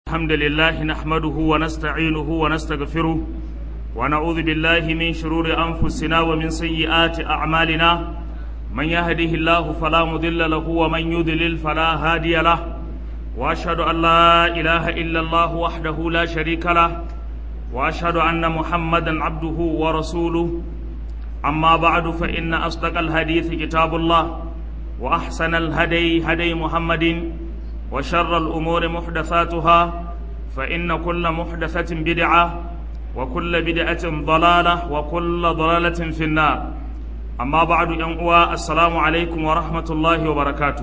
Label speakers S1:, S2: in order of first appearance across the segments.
S1: الحمد لله نحمده ونستعينه ونستغفره ونعوذ بالله من شرور أنفسنا ومن سيئات أعمالنا من يهده الله فلا مضل له ومن يضلل فلا هادي له وأشهد أن لا إله إلا الله وحده لا شريك له وأشهد أن محمدا عبده ورسوله أما بعد فإن أصدق الحديث كتاب الله وأحسن الهدي هدي محمد وشر الأمور محدثاتها فإن كل محدثة بدعة وكل بدعة ضلالة وكل ضلالة في النار أما بعد ينقوى السلام عليكم ورحمة الله وبركاته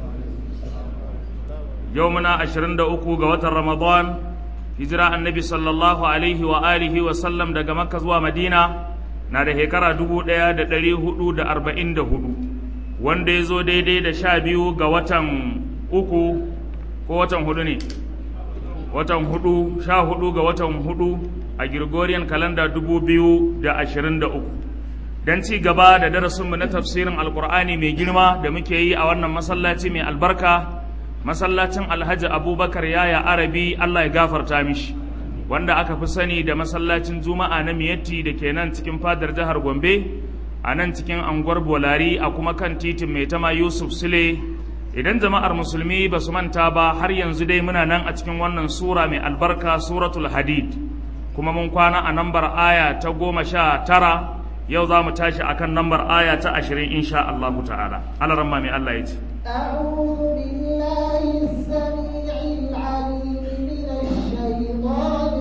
S1: يومنا أشرند أكو قوة رمضان هجرة النبي صلى الله عليه وآله وسلم دقى مكة ومدينة na da shekara dubu ɗaya da ɗari hudu da arba'in da hudu wanda ya zo daidai da sha biyu ga watan uku ko watan hudu ne watan hudu sha hudu ga watan hudu a Gregorian kalanda dubu biyu da ashirin da uku don ci gaba da darasinmu na tafsirin alkur'ani mai girma da muke yi a wannan masallaci mai albarka masallacin alhaji abubakar yaya arabi allah ya gafarta mishi wanda aka fi sani da masallacin juma'a na miyatti da ke nan cikin fadar jihar gombe a nan cikin anguwar bolari a kuma kan titin mai tama yusuf sule idan jama'ar musulmi ba su manta ba har yanzu dai muna nan a cikin wannan sura mai albarka suratul hadid kuma mun kwana a nambar aya ta goma sha tara yau za mu tashi akan nambar aya ta ashirin insha Allahu ta'ala alaramma mai Allah ya ce
S2: أعوذ بالله السميع العليم من الشيطان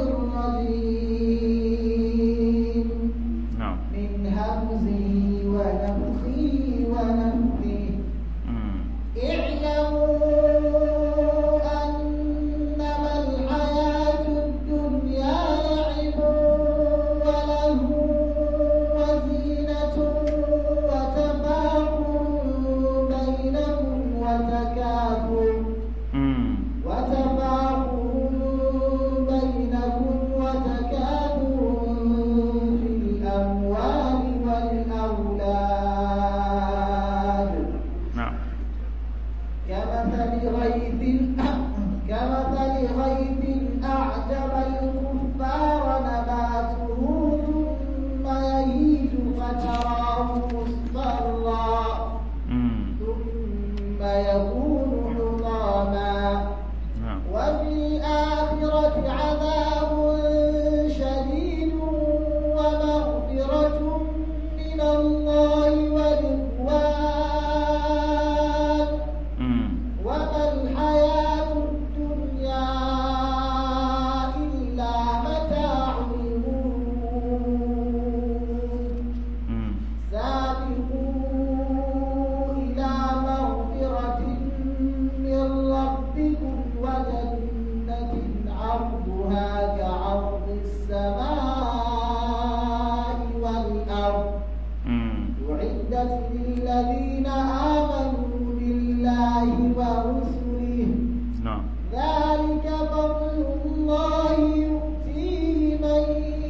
S2: الرجيم
S1: na'am
S2: من همزه ونفخه ونفثه
S1: Mm.
S2: اعلموا أنما الحياة الدنيا لعب وله وزينة وتفاخر بينهم وتكاثر
S1: Mm.
S2: وتفاخر بينكم وتكاثر في الأموال والأولاد
S1: na'am
S2: كمثل غيث كمثل غيث أعجب الكفار نباته ثم يهيج فتراه مصفرا
S1: Mm.
S2: ثم يكون حطاما
S1: na'am
S2: وفي الآخرة عذاب شديد ومغفرة من الله ورضوان
S1: Mm.
S2: وما الحياة الدنيا إلا متاع الغرور
S1: Mm.
S2: سابقوا إلى مغفرة من ربكم وجنة عرضها كعرض السماء والأرض
S1: Mm.
S2: أعدت للذين آمنوا بالله ورسله
S1: na'am
S2: ذلك فضل الله يؤتيه من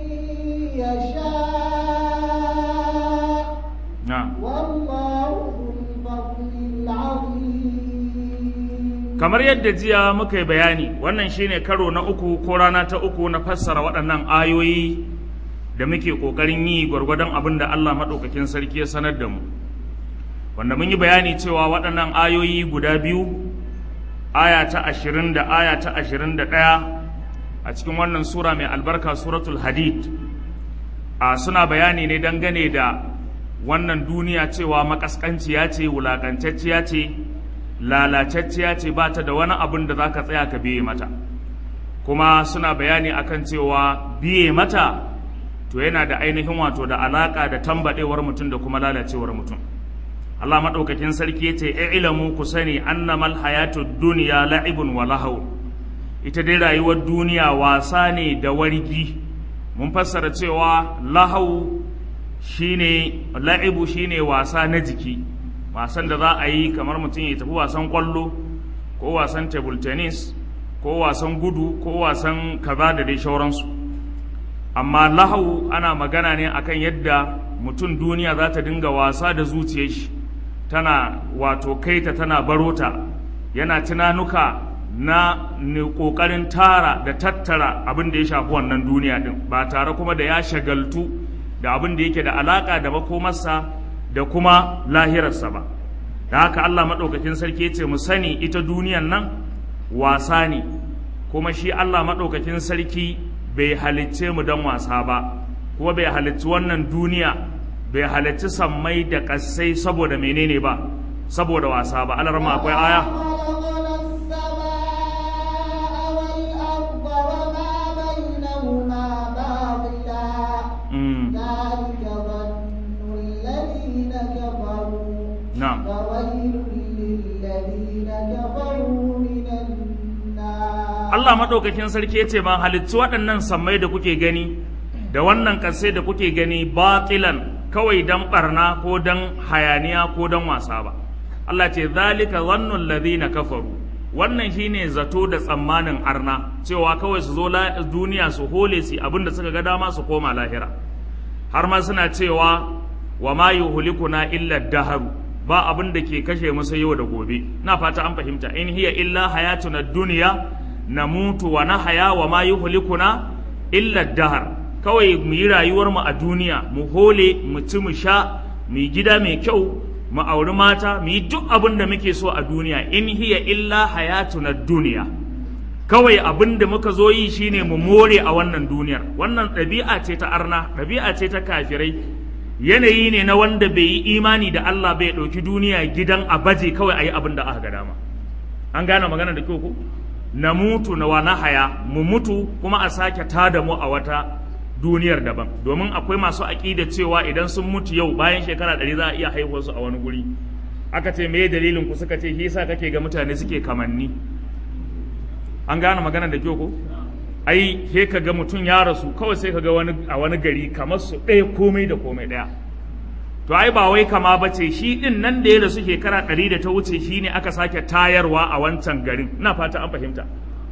S2: يشاء
S1: na'am
S2: والله ذو الفضل العظيم
S1: kamar yadda jiya muka yi bayani wannan shine karo na uku ko rana ta uku na fassara waɗannan ayoyi da muke ƙoƙarin yi gwargwadon abin da Allah maɗaukakin sarki ya sanar da mu wanda mun yi bayani cewa waɗannan ayoyi guda biyu aya ta ashirin da aya ta ashirin da ɗaya a cikin wannan sura mai albarka suratul hadid a suna bayani ne dangane da wannan duniya cewa makaskanciya ce wulaƙantacciya ce lalacacciya ce ba ta da wani abin da za ka tsaya ka biye mata kuma suna bayani akan cewa biye mata to yana da ainihin wato da alaƙa da tambaɗewar mutum da kuma lalacewar mutum Allah maɗaukakin sarki ya ce ilamu ku sani annamal hayatud duniya la'ibun wa lahaw ita dai rayuwar duniya wasa ne da wargi mun fassara cewa lahau shine la'ibu shine wasa na jiki wasan da za a yi kamar mutum ya tafi wasan kwallo ko wasan table tennis ko wasan gudu ko wasan kaza da dai shauransu amma lahau ana magana ne akan yadda mutum duniya za ta dinga wasa da zuciyar shi tana wato kaita tana barota yana tunanuka na ƙoƙarin tara da tattara abin da ya shafi wannan duniya ɗin ba tare kuma da ya shagaltu da abin da yake da alaƙa da makomarsa da kuma lahirarsa ba da haka Allah maɗaukakin sarki ya ce mu sani ita duniyan nan wasa ne kuma shi Allah maɗaukakin sarki bai halicce mu don wasa ba kuma bai halicci wannan duniya bai halicci sammai da ƙasai saboda menene ba saboda wasa ba alarma akwai aya
S2: ذلك ظن الذين كفروا
S1: na'am
S2: فويل للذين كفروا من النار
S1: Allah maɗaukakin sarki ya ce ban halittu waɗannan sammai da kuke gani da wannan ƙasai da kuke gani batilan kawai don ɓarna ko don hayaniya ko don wasa ba Allah ce zalika zannun ladina kafaru wannan shine zato da tsammanin arna cewa kawai su zo la- duniya su hole su abinda suka ga dama su koma lahira har ma suna cewa wa ma yuhlikuna illa daharu ba abin da ke kashe musu yau da gobe na fata an fahimta in hiya illa hayatuna dunya namutu wa nahya wa ma yuhlikuna illa dahar kawai mu yi rayuwar mu a duniya mu hole mu ci mu sha mu yi gida mai kyau mu auri mata mu yi duk abin da muke so a duniya in hiya illa hayatuna dunya kawai abin da muka zo yi shine mu more a wannan duniyar wannan ɗabi'a ce ta arna ɗabi'a ce ta kafirai yanayi ne na wanda bai yi imani da Allah bai ɗauki duniya gidan a baje kawai a yi abin da aka ga dama an gane magana da kyau ko na mutu na wana haya mu mutu kuma a sake tada mu a wata duniyar daban domin akwai masu aƙida cewa idan sun mutu yau bayan shekara ɗari za a iya haihuwar su a wani guri aka ce me dalilin ku suka ce shi yasa kake ga mutane suke kamanni an gane magana da kyau ko ai he ka ga mutum ya rasu kawai sai ka ga wani a wani gari kamar su ɗaya komai da komai ɗaya to ai ba wai kama ba ce shi ɗin nan da ya rasu shekara ɗari da ta wuce shi ne aka sake tayarwa a wancan garin ina fata an fahimta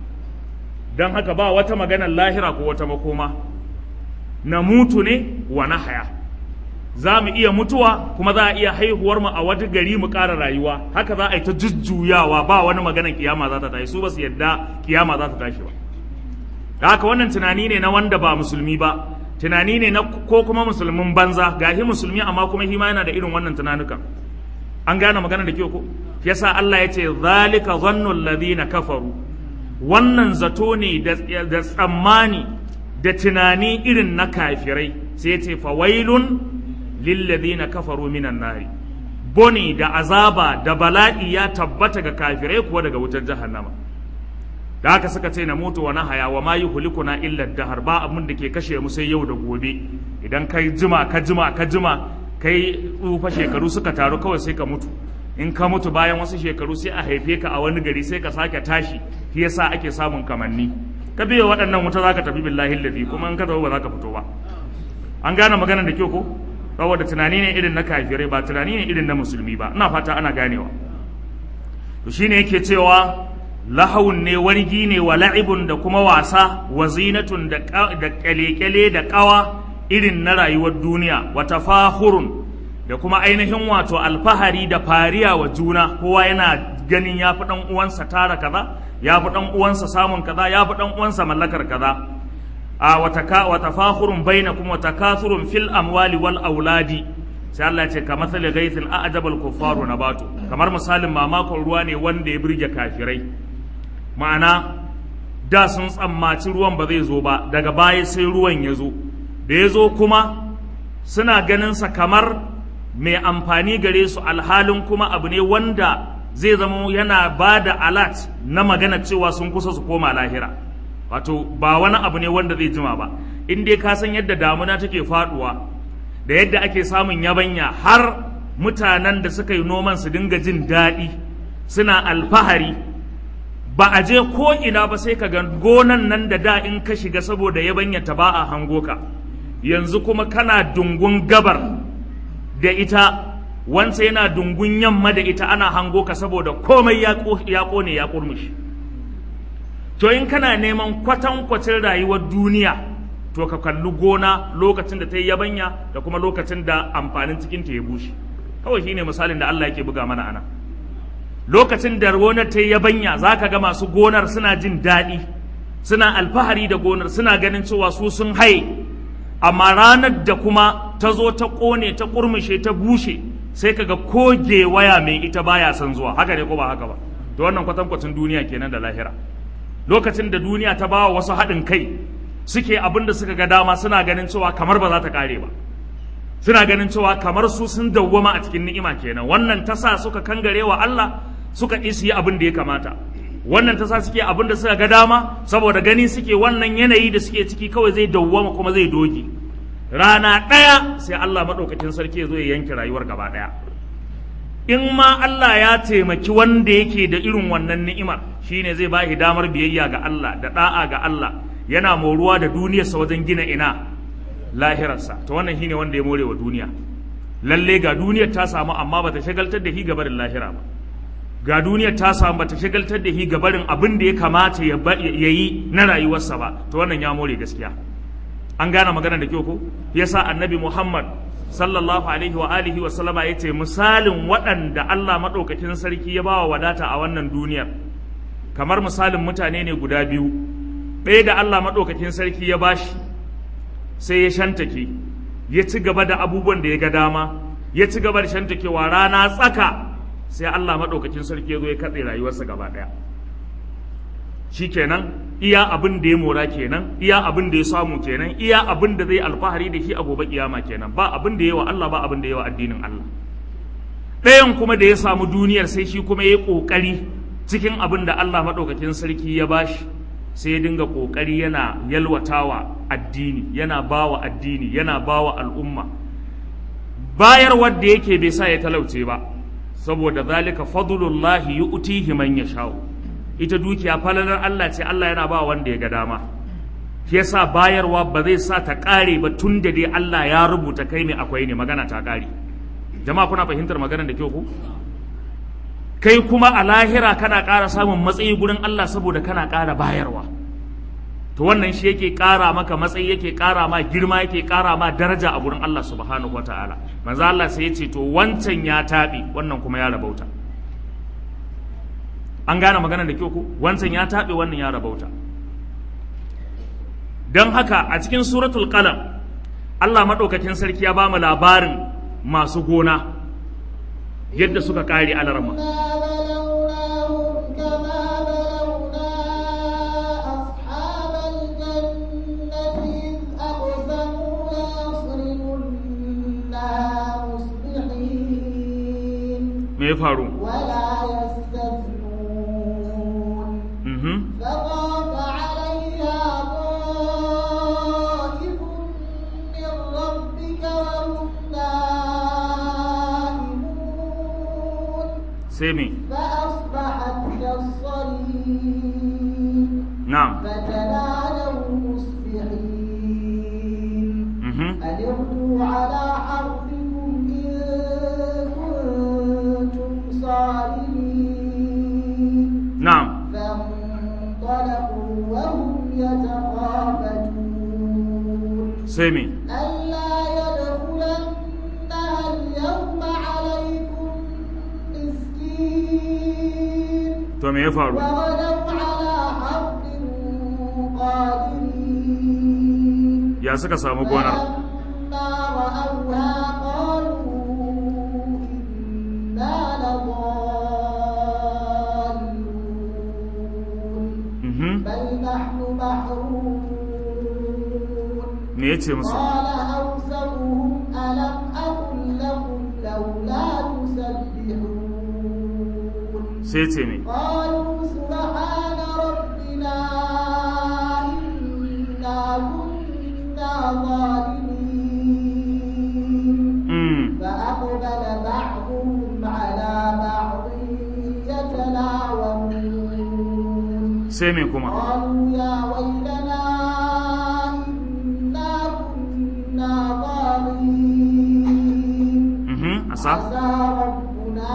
S1: don haka ba wata maganar lahira ko wata makoma na mutu ne wa na haya za mu iya mutuwa kuma za a iya haihuwar mu a wata gari mu ƙara rayuwa haka za a yi ta jujjuyawa ba wani maganar kiyama za ta tashi su ba su yadda kiyama za ta tashi ba da haka wannan tunani ne na wanda ba musulmi ba tunani ne na ko kuma musulmin banza gahi musulmi amma kuma hima yana da irin wannan tunanukan an gane magana da kyau ko yasa Allah ya ce zalika zannul ladina kafaru wannan zato ne da da tsammani da tunani irin na kafirai sai ya ce fawailun lil ladina kafaru minan nari boni da azaba da bala'i ya tabbata ga kafirai kuwa daga wutar jahannama da haka suka ce na mutu wa haya wa ma yuhlikuna illa dahar ba abin da ke kashe mu sai yau da gobe idan kai jima ka jima ka jima kai tsufa shekaru suka taru kawai sai ka mutu in ka mutu bayan wasu shekaru sai a haife ka a wani gari sai ka sake tashi shi yasa ake samun kamanni ka biyo waɗannan wuta zaka tafi billahi ladi kuma in ka tafi ba zaka fito ba an gane maganar da kyau ko saboda tunani ne irin na kafirai ba tunani ne irin na musulmi ba ina fata ana ganewa to shine yake cewa lahawun ne wargi ne wa la'ibun da kuma wasa wa zinatun da kyale-kyale da kawa irin na rayuwar duniya wa tafahurun da kuma ainihin wato alfahari da fariya wa juna kowa yana ganin ya fi ɗan uwansa tara kaza ya fi ɗan uwansa samun kaza ya fi ɗan uwansa mallakar kaza a wa tafahurun bainakum wa takathurun fil amwali wal auladi sai Allah ya ce ka mathali ghaithin a'jabal kuffaru nabatu kamar misalin mamakon ruwa ne wanda ya birge kafirai ma'ana da sun tsammaci ruwan ba zai zo ba daga baya sai ruwan ya zo da ya zo kuma suna ganinsa kamar mai amfani gare su alhalin kuma abu ne wanda zai zama yana ba da alat na magana cewa sun kusa su koma lahira wato ba wani abu ne wanda zai jima ba in dai ka san yadda damuna take faduwa da yadda ake samun yabanya har mutanen da suka yi noman su dinga jin daɗi suna alfahari ba a je ko ina ba sai ka ga gonan nan da da in ka shiga saboda yabanya ta ba a hango ka yanzu kuma kana dungun gabar da ita wansa yana dungun yamma da ita ana hango ka saboda komai ya kone ya kurmushi to in kana neman kwatankwacin rayuwar duniya to ka kalli gona lokacin da ta yi yabanya da kuma lokacin da amfanin cikin ta ya bushe kawai shine misalin da Allah yake buga mana ana lokacin da gonar ta yi yabanya za ka ga masu gonar suna jin daɗi suna alfahari da gonar suna ganin cewa su sun haye amma ranar da kuma ta zo ta ƙone ta ƙurmushe ta bushe sai kaga koge waya mai ita baya son zuwa haka ne ko ba haka ba to wannan kwatankwacin duniya kenan da lahira lokacin da duniya ta bawa wasu haɗin kai suke abin da suka ga dama suna ganin cewa kamar ba za ta ƙare ba suna ganin cewa kamar su sun dawwama a cikin ni'ima kenan wannan ta sa suka kangare wa Allah suka isi yi abin da ya kamata wannan ta sa suke abin da suka ga dama saboda gani suke wannan yanayi da suke ciki kawai zai dawwama kuma zai doge rana ɗaya sai Allah maɗaukakin sarki ya zo ya yanke rayuwar gaba ɗaya in ma Allah ya taimaki wanda yake da irin wannan ni'imar shine zai ba shi damar biyayya ga Allah da ɗa'a ga Allah yana moruwa da duniyarsa wajen gina ina lahirarsa to wannan shine wanda ya more wa duniya lalle ga duniyar ta samu amma bata shagaltar da shi gabarin lahira ba ga duniyar ta samu bata shagaltar da shi gabarin abin da ya kamata ya yi na rayuwarsa ba to wannan ya more gaskiya an gane magana da kyau ko yasa annabi Muhammad sallallahu alaihi wa alihi wa sallama yace misalin waɗanda Allah madaukakin sarki ya bawa wadata a wannan duniyar kamar misalin mutane ne guda biyu ɗaya da Allah madaukakin sarki ya bashi sai ya shantake ya ci gaba da abubuwan da ya ga dama ya ci gaba da shantakewa rana tsaka sai Allah madaukakin sarki ya zo ya katse rayuwarsa gaba ɗaya shikenan iya abin da ya mora kenan iya abin da ya samu kenan iya abin da zai alfahari da shi a gobe kiyama kenan ba abin da yawa Allah ba abin da yawa addinin Allah ɗayan kuma da ya samu duniyar sai shi kuma ya yi ƙoƙari cikin abin da Allah maɗaukakin sarki ya bashi sai ya dinga ƙoƙari yana yalwatawa addini yana bawa addini yana bawa al'umma bayar wadda yake bai sa ya talauce ba saboda zalika fadlullahi yu'tihi man yasha'u ita dukiya falalar Allah ce Allah yana ba wanda ya ga dama shi yasa bayarwa ba zai sa ta ƙare ba tun da dai Allah ya rubuta kai mai akwai ne magana ta ƙare jama'a kuna fahimtar maganar da kyau ku kai kuma a lahira kana ƙara samun matsayi gurin Allah saboda kana ƙara bayarwa to wannan shi yake ƙara maka matsayi yake ƙara ma girma yake ƙara ma daraja a gurin Allah subhanahu wataala manzo Allah sai ya ce to wancan ya taɓe wannan kuma ya rabauta an gane magana da kyau ko wancan ya taɓe wannan ya rabauta don haka a cikin suratul qalam Allah maɗaukakin sarki ya ba mu labarin masu gona yadda suka ƙare alarma me ya faru
S2: ولا يستثنون
S1: Mhm.
S2: فطاف عليها طائف من ربك وهم نائمون
S1: sai me
S2: فأصبحت كالصريم
S1: na'am
S2: فتنادوا مصبحين
S1: Mhm.
S2: أن اغدوا على حرثكم إن كنتم صارمين
S1: na'am
S2: فانطلقوا وهم يتخافتون
S1: sai me
S2: ألا يدخلنها اليوم عليكم مسكين
S1: to me ya faru
S2: وغدوا على حرد قادرين
S1: ya suka samu gonar
S2: فلما رأوها قالوا إنا لضالون
S1: Mhm.
S2: بل نحن محرومون
S1: me ya ce musu
S2: قال أوسطهم ألم أقل لكم لولا تسبحون
S1: sai ce me
S2: قالوا سبحان ربنا إنا كنا ظالمين
S1: Mm.
S2: فأقبل بعضهم على بعض يتلاومون
S1: sai me kuma
S2: قالوا يا ويلنا إنا كنا ظالمين
S1: Mhm. asa
S2: عسى ربنا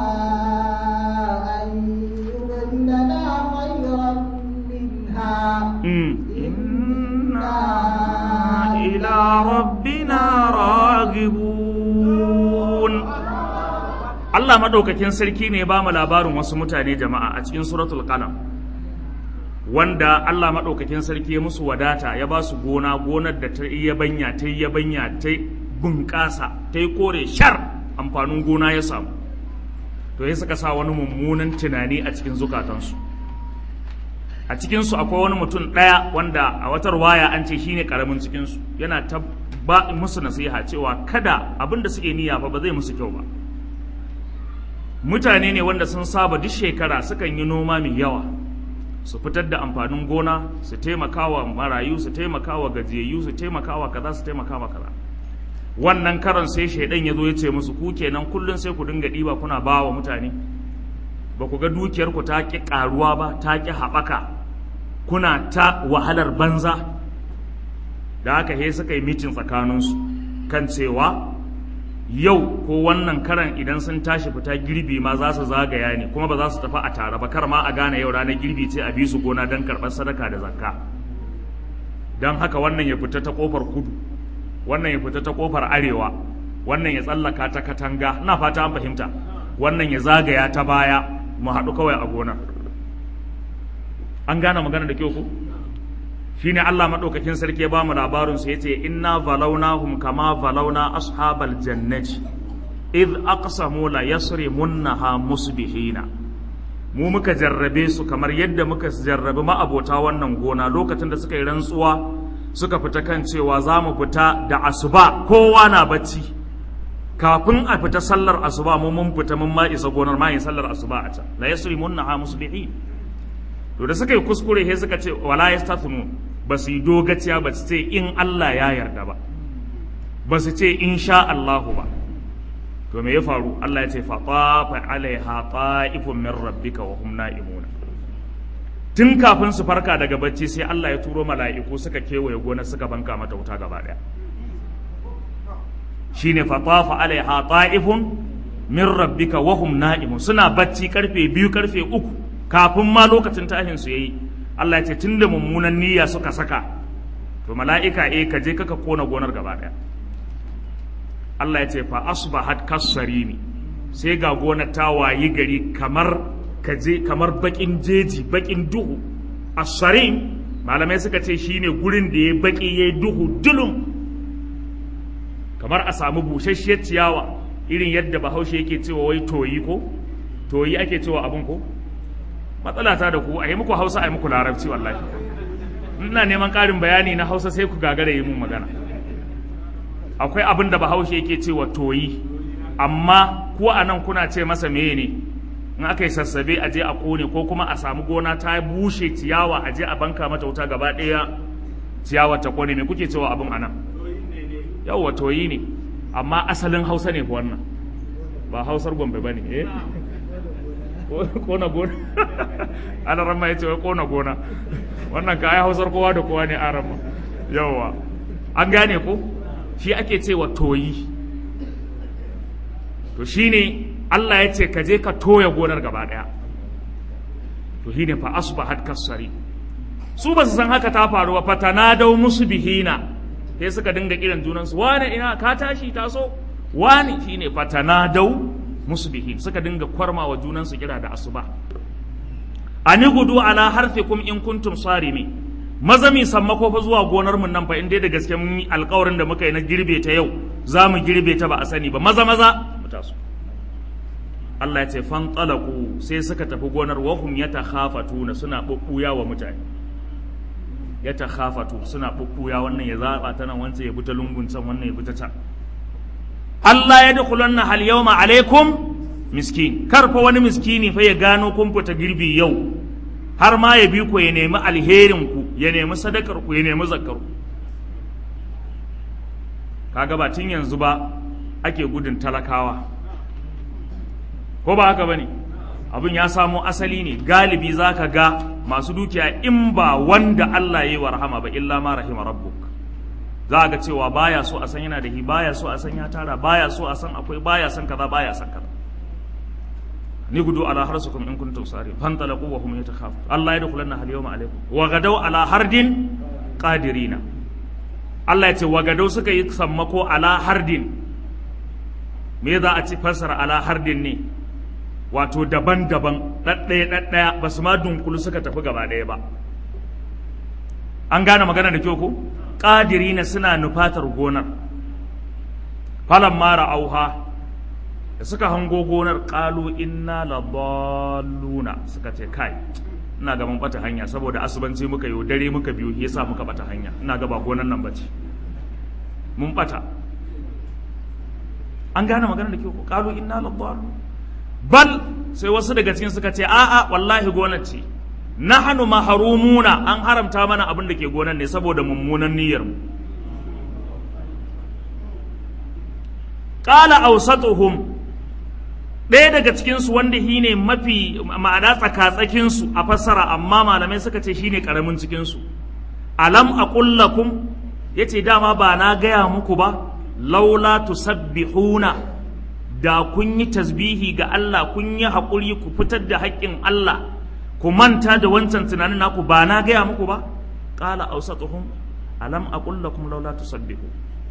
S2: أن يبدلنا خيرا منها
S1: Mm. inna ila rabbina ragibun Allah maɗaukakin sarki ne ba mu labarin wasu mutane jama'a a cikin suratul qalam wanda Allah maɗaukakin sarki ya musu wadata ya ba su gona gonar da ta iya banya ta iya banya ta bunƙasa ta yi kore shar amfanin gona ya samu to ya suka sa wani mummunan tunani a cikin zukatansu a cikinsu akwai wani mutum ɗaya wanda a watar waya an ce shine ƙaramin cikinsu yana ta ba musu nasiha cewa kada abin da suke niyya fa ba zai musu kyau ba mutane ne wanda sun saba duk shekara sukan yi noma mai yawa su fitar da amfanin gona su taimakawa marayu su taimakawa gajiyayyu su taimakawa kaza su taimakawa kaza wannan karon sai shaidan ya zo ya ce musu ku kenan kullum sai ku dinga ɗiba kuna ba wa mutane ba ku ga dukiyar ku ta ƙi ƙaruwa ba ta ƙi haɓaka kuna ta wahalar banza da haka he suka yi mitin tsakaninsu kan cewa yau ko wannan karan idan sun tashi fita girbi ma za su zagaya ne kuma ba za su tafi a tare ba kar ma a gane yau ranar girbi ce a bi su gona don karɓar sadaka da zakka don haka wannan ya fita ta ƙofar kudu wannan ya fita ta ƙofar arewa wannan ya tsallaka ta katanga ina fata an fahimta wannan ya zagaya ta baya mu haɗu kawai a gonar an gane magana da kyau ku shine Allah madaukakin sarki ya ba mu labarin su yace inna valawnahum kama valawna ashabal jannati id aqsamu la yasrimunha musbihina mu muka jarrabe su kamar yadda muka jarrabe ma'abota wannan gona lokacin da suka yi rantsuwa suka fita kan cewa za mu fita da asuba kowa na bacci kafin a fita sallar asuba mu mun fita mun ma isa gonar ma yin sallar asuba a can la yasrimunha musbihin to da suka yi kuskure sai suka ce wala yastathnu ba su yi dogaciya ba su ce in Allah ya yarda ba ba su ce in sha Allahu ba to me ya faru Allah ya ce fa tafa alaiha ta'ifun min rabbika wa hum na'imuna tun kafin su farka daga bacci sai Allah ya turo mala'iku suka kewaye gona suka banka mata wuta gaba daya shine fa tafa alaiha ta'ifun min rabbika wa hum na'imun suna bacci karfe biyu karfe uku kafin ma lokacin tashin su yayi Allah ya ce tunda mummunan niyya suka saka to mala'ika eh ka je kaka kona gonar gaba daya Allah ya ce fa asbahat kasarimi sai ga gonar ta wayi gari kamar kaje kamar bakin jeji bakin duhu asarim malamai suka ce shine gurin da ya baki ya duhu dulum kamar a samu busasshiyar ciyawa irin yadda bahaushe yake cewa wai toyi ko toyi ake cewa abun ko matsala ta da ku a yi muku hausa a yi muku larabci wallahi ina neman ƙarin bayani na hausa sai ku gagara yi mun magana akwai abin da bahaushe yake cewa toyi amma ko a nan kuna ce masa meye ne in aka yi sassabe a je a kone ko kuma a samu gona ta bushe ciyawa a je a banka mata wuta gaba ɗaya ciyawa ta kone me kuke cewa abin a nan yawwa toyi ne amma asalin hausa ne fa wannan ba hausar gombe ba ne eh kona gona ana ramma ya ce wai kona gona wannan ka ai hausar kowa da kowa ne a ramma yawwa an gane ko shi ake cewa toyi to shine Allah ya ce ka je ka toya gonar gaba daya to shine fa asbahat kasari su ba su san haka ta faru ba fatanadau musu bihina sai suka dinga kiran junansu wane ina ka tashi taso wani shine fatanadau musbihin suka dinga kwarma wa junansu kira da asuba ani gudu ala harfikum in kuntum sarimi maza mi sammako fa zuwa gonar mun nan fa in dai da gaske mun yi alƙawarin da muka yi na girbe ta yau za mu girbe ta ba a sani ba maza maza mu taso Allah ya ce fan talaku sai suka tafi gonar wahum yatakhafatuna suna bubbuya wa mutane yatakhafatu suna bubbuya wannan ya zaba ta nan wancan ya bi ta lungun can wannan ya bi ta can Allah ya dukulanna hal yawma alaikum miskin kar fa wani miskini fa ya gano kun fita girbi yau har ma ya bi ku ya nemi alherin ku ya nemi sadakar ku ya nemi zakar ku kaga ba tun yanzu ba ake gudun talakawa ko ba haka bane abin ya samo asali ne galibi zaka ga masu dukiya in ba wanda Allah ya yi wa rahama ba illa ma rahima rabbuk za ga cewa baya so a san yana da hi baya so a san ya tara baya so a san akwai baya san kaza baya san kaza ni gudu ala harsukum in kuntum sari fantalaqu wa hum yatakhafu Allah yadkhulanna hal yawma alaykum wa gadaw ala hardin qadirina Allah ya ce wa gadaw suka yi sammako ala hardin me za a ci fassara ala hardin ne wato daban-daban ɗaɗɗaya ɗaɗɗaya ba su ma dunkulu suka tafi gaba ɗaya ba an gane magana da kyau ko ƙadirina suna nufatar gonar falan mara auha da suka hango gonar ƙalu inna ladalluna suka ce kai ina ga mun bata hanya saboda asubanci muka yi dare muka biyu yasa muka bata hanya ina ga ba gonar nan bace mun bata an gane magana da kyau ƙalu inna ladalluna bal sai wasu daga cikin suka ce a'a wallahi gonar ce nahnu mahrumuna an haramta mana abin da ke gonar ne saboda mummunan niyyar mu qala awsatuhum ɗaya daga cikin su wanda shine mafi ma'ana tsakatsakin su a fassara amma malamai suka ce shine karamin cikin su alam aqul lakum yace dama ba na gaya muku ba laula tusabbihuna da kun yi tasbihi ga Allah kun yi haƙuri ku fitar da haƙƙin Allah ku manta da wancan tunanin naku ba na gaya muku ba qala awsatuhum alam aqul lakum laula tusabbihu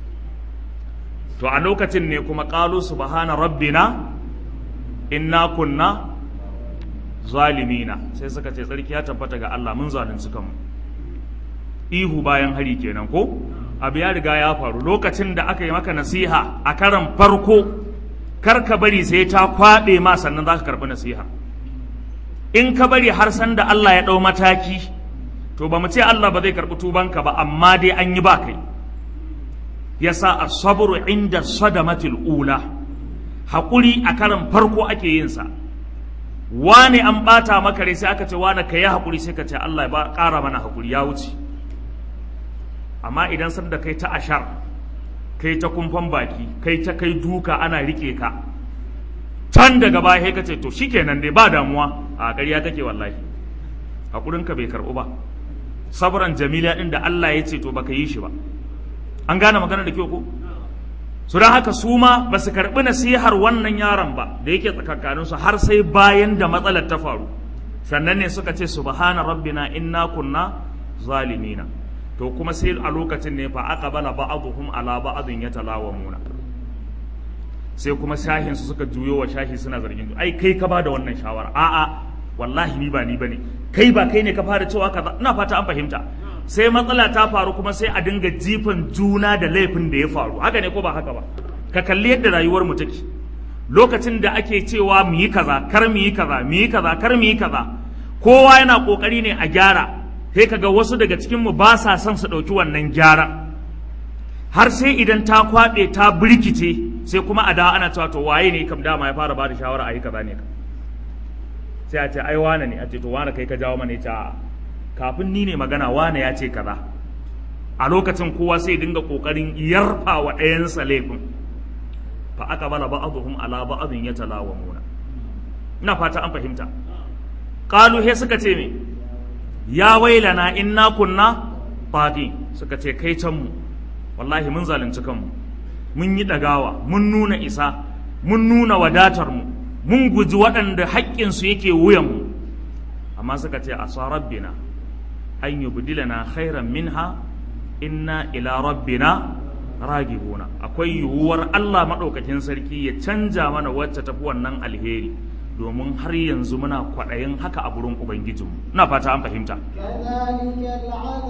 S1: to a lokacin ne kuma qalu subhana rabbina inna kunna zalimina sai suka ce tsarki ya tabbata ga Allah mun zalunci kanmu ihu bayan hari kenan ko abu ya riga ya faru lokacin da aka yi maka nasiha a karan farko kar ka bari sai ta kwaɓe ma sannan za ka karɓi nasiha in ka bari har san da Allah ya ɗau mataki to ba mu ce Allah ba zai karɓi tubanka ba amma dai an yi ba kai yasa as-sabru inda sadamatil ula haƙuri a karan farko ake yin sa wane an ɓata maka rai sai aka ce wane ka yi haƙuri sai ka ce Allah ya ƙara mana haƙuri ya wuce amma idan san da kai ta ashar kai ta kumfan baki kai ta kai duka ana rike ka can daga baya ka ce to shikenan dai ba damuwa a ƙarya take wallahi hakurin ka bai karɓu ba sabran jamila din da Allah ya ce to baka yi shi ba an gane magana da kyau ko su don haka su ma ba su karɓi nasihar wannan yaron ba da yake tsakankanin su har sai bayan da matsalar ta faru sannan ne suka ce subhana rabbina inna kunna zalimina to kuma sai a lokacin ne fa aka bala ba'aduhum ala ba'adin yatalawamuna sai kuma shahin su suka juyo wa shahi suna zargin ai kai ka bada wannan shawara a'a wallahi ni ba ni bane kai ba kai ne ka fara cewa kaza ina fata an fahimta sai matsala ta faru kuma sai a dinga jifan juna da laifin da ya faru haka ne ko ba haka ba ka kalli yadda rayuwar mu take lokacin da ake cewa mu yi kaza kar mu yi kaza mu yi kaza kar mu yi kaza kowa yana kokari ne a gyara sai kaga wasu daga cikinmu ba sa son su ɗauki wannan gyara har sai idan ta kwaɓe ta birkice sai kuma a dawa ana cewa to waye ne kam dama ya fara bada shawara a yi kaza ne sai a ce ai wane ne a ce to wane kai ka jawo mana ya kafin ni ne magana wane ya ce kaza a lokacin kowa sai dinga kokarin yarfa wa ɗayansa laifin fa aka bala ba'dhum ala ba'dhin yatalawamuna ina fata an fahimta qalu he suka ce me ya wailana inna kunna fadi suka ce kai can mu wallahi mun zalunci kanmu mun yi dagawa mun nuna isa mun nuna wadatar mu mun guji waɗanda haƙƙinsu yake wuyanmu amma suka ce a sa rabbina an yubdilana khairan minha inna ila rabbina ragibuna akwai yiwuwar Allah maɗaukakin sarki ya canja mana wacce tafi wannan alheri domin har yanzu muna kwaɗayin haka a gurin Ubangijinmu. Na fata an fahimta.
S2: كذلك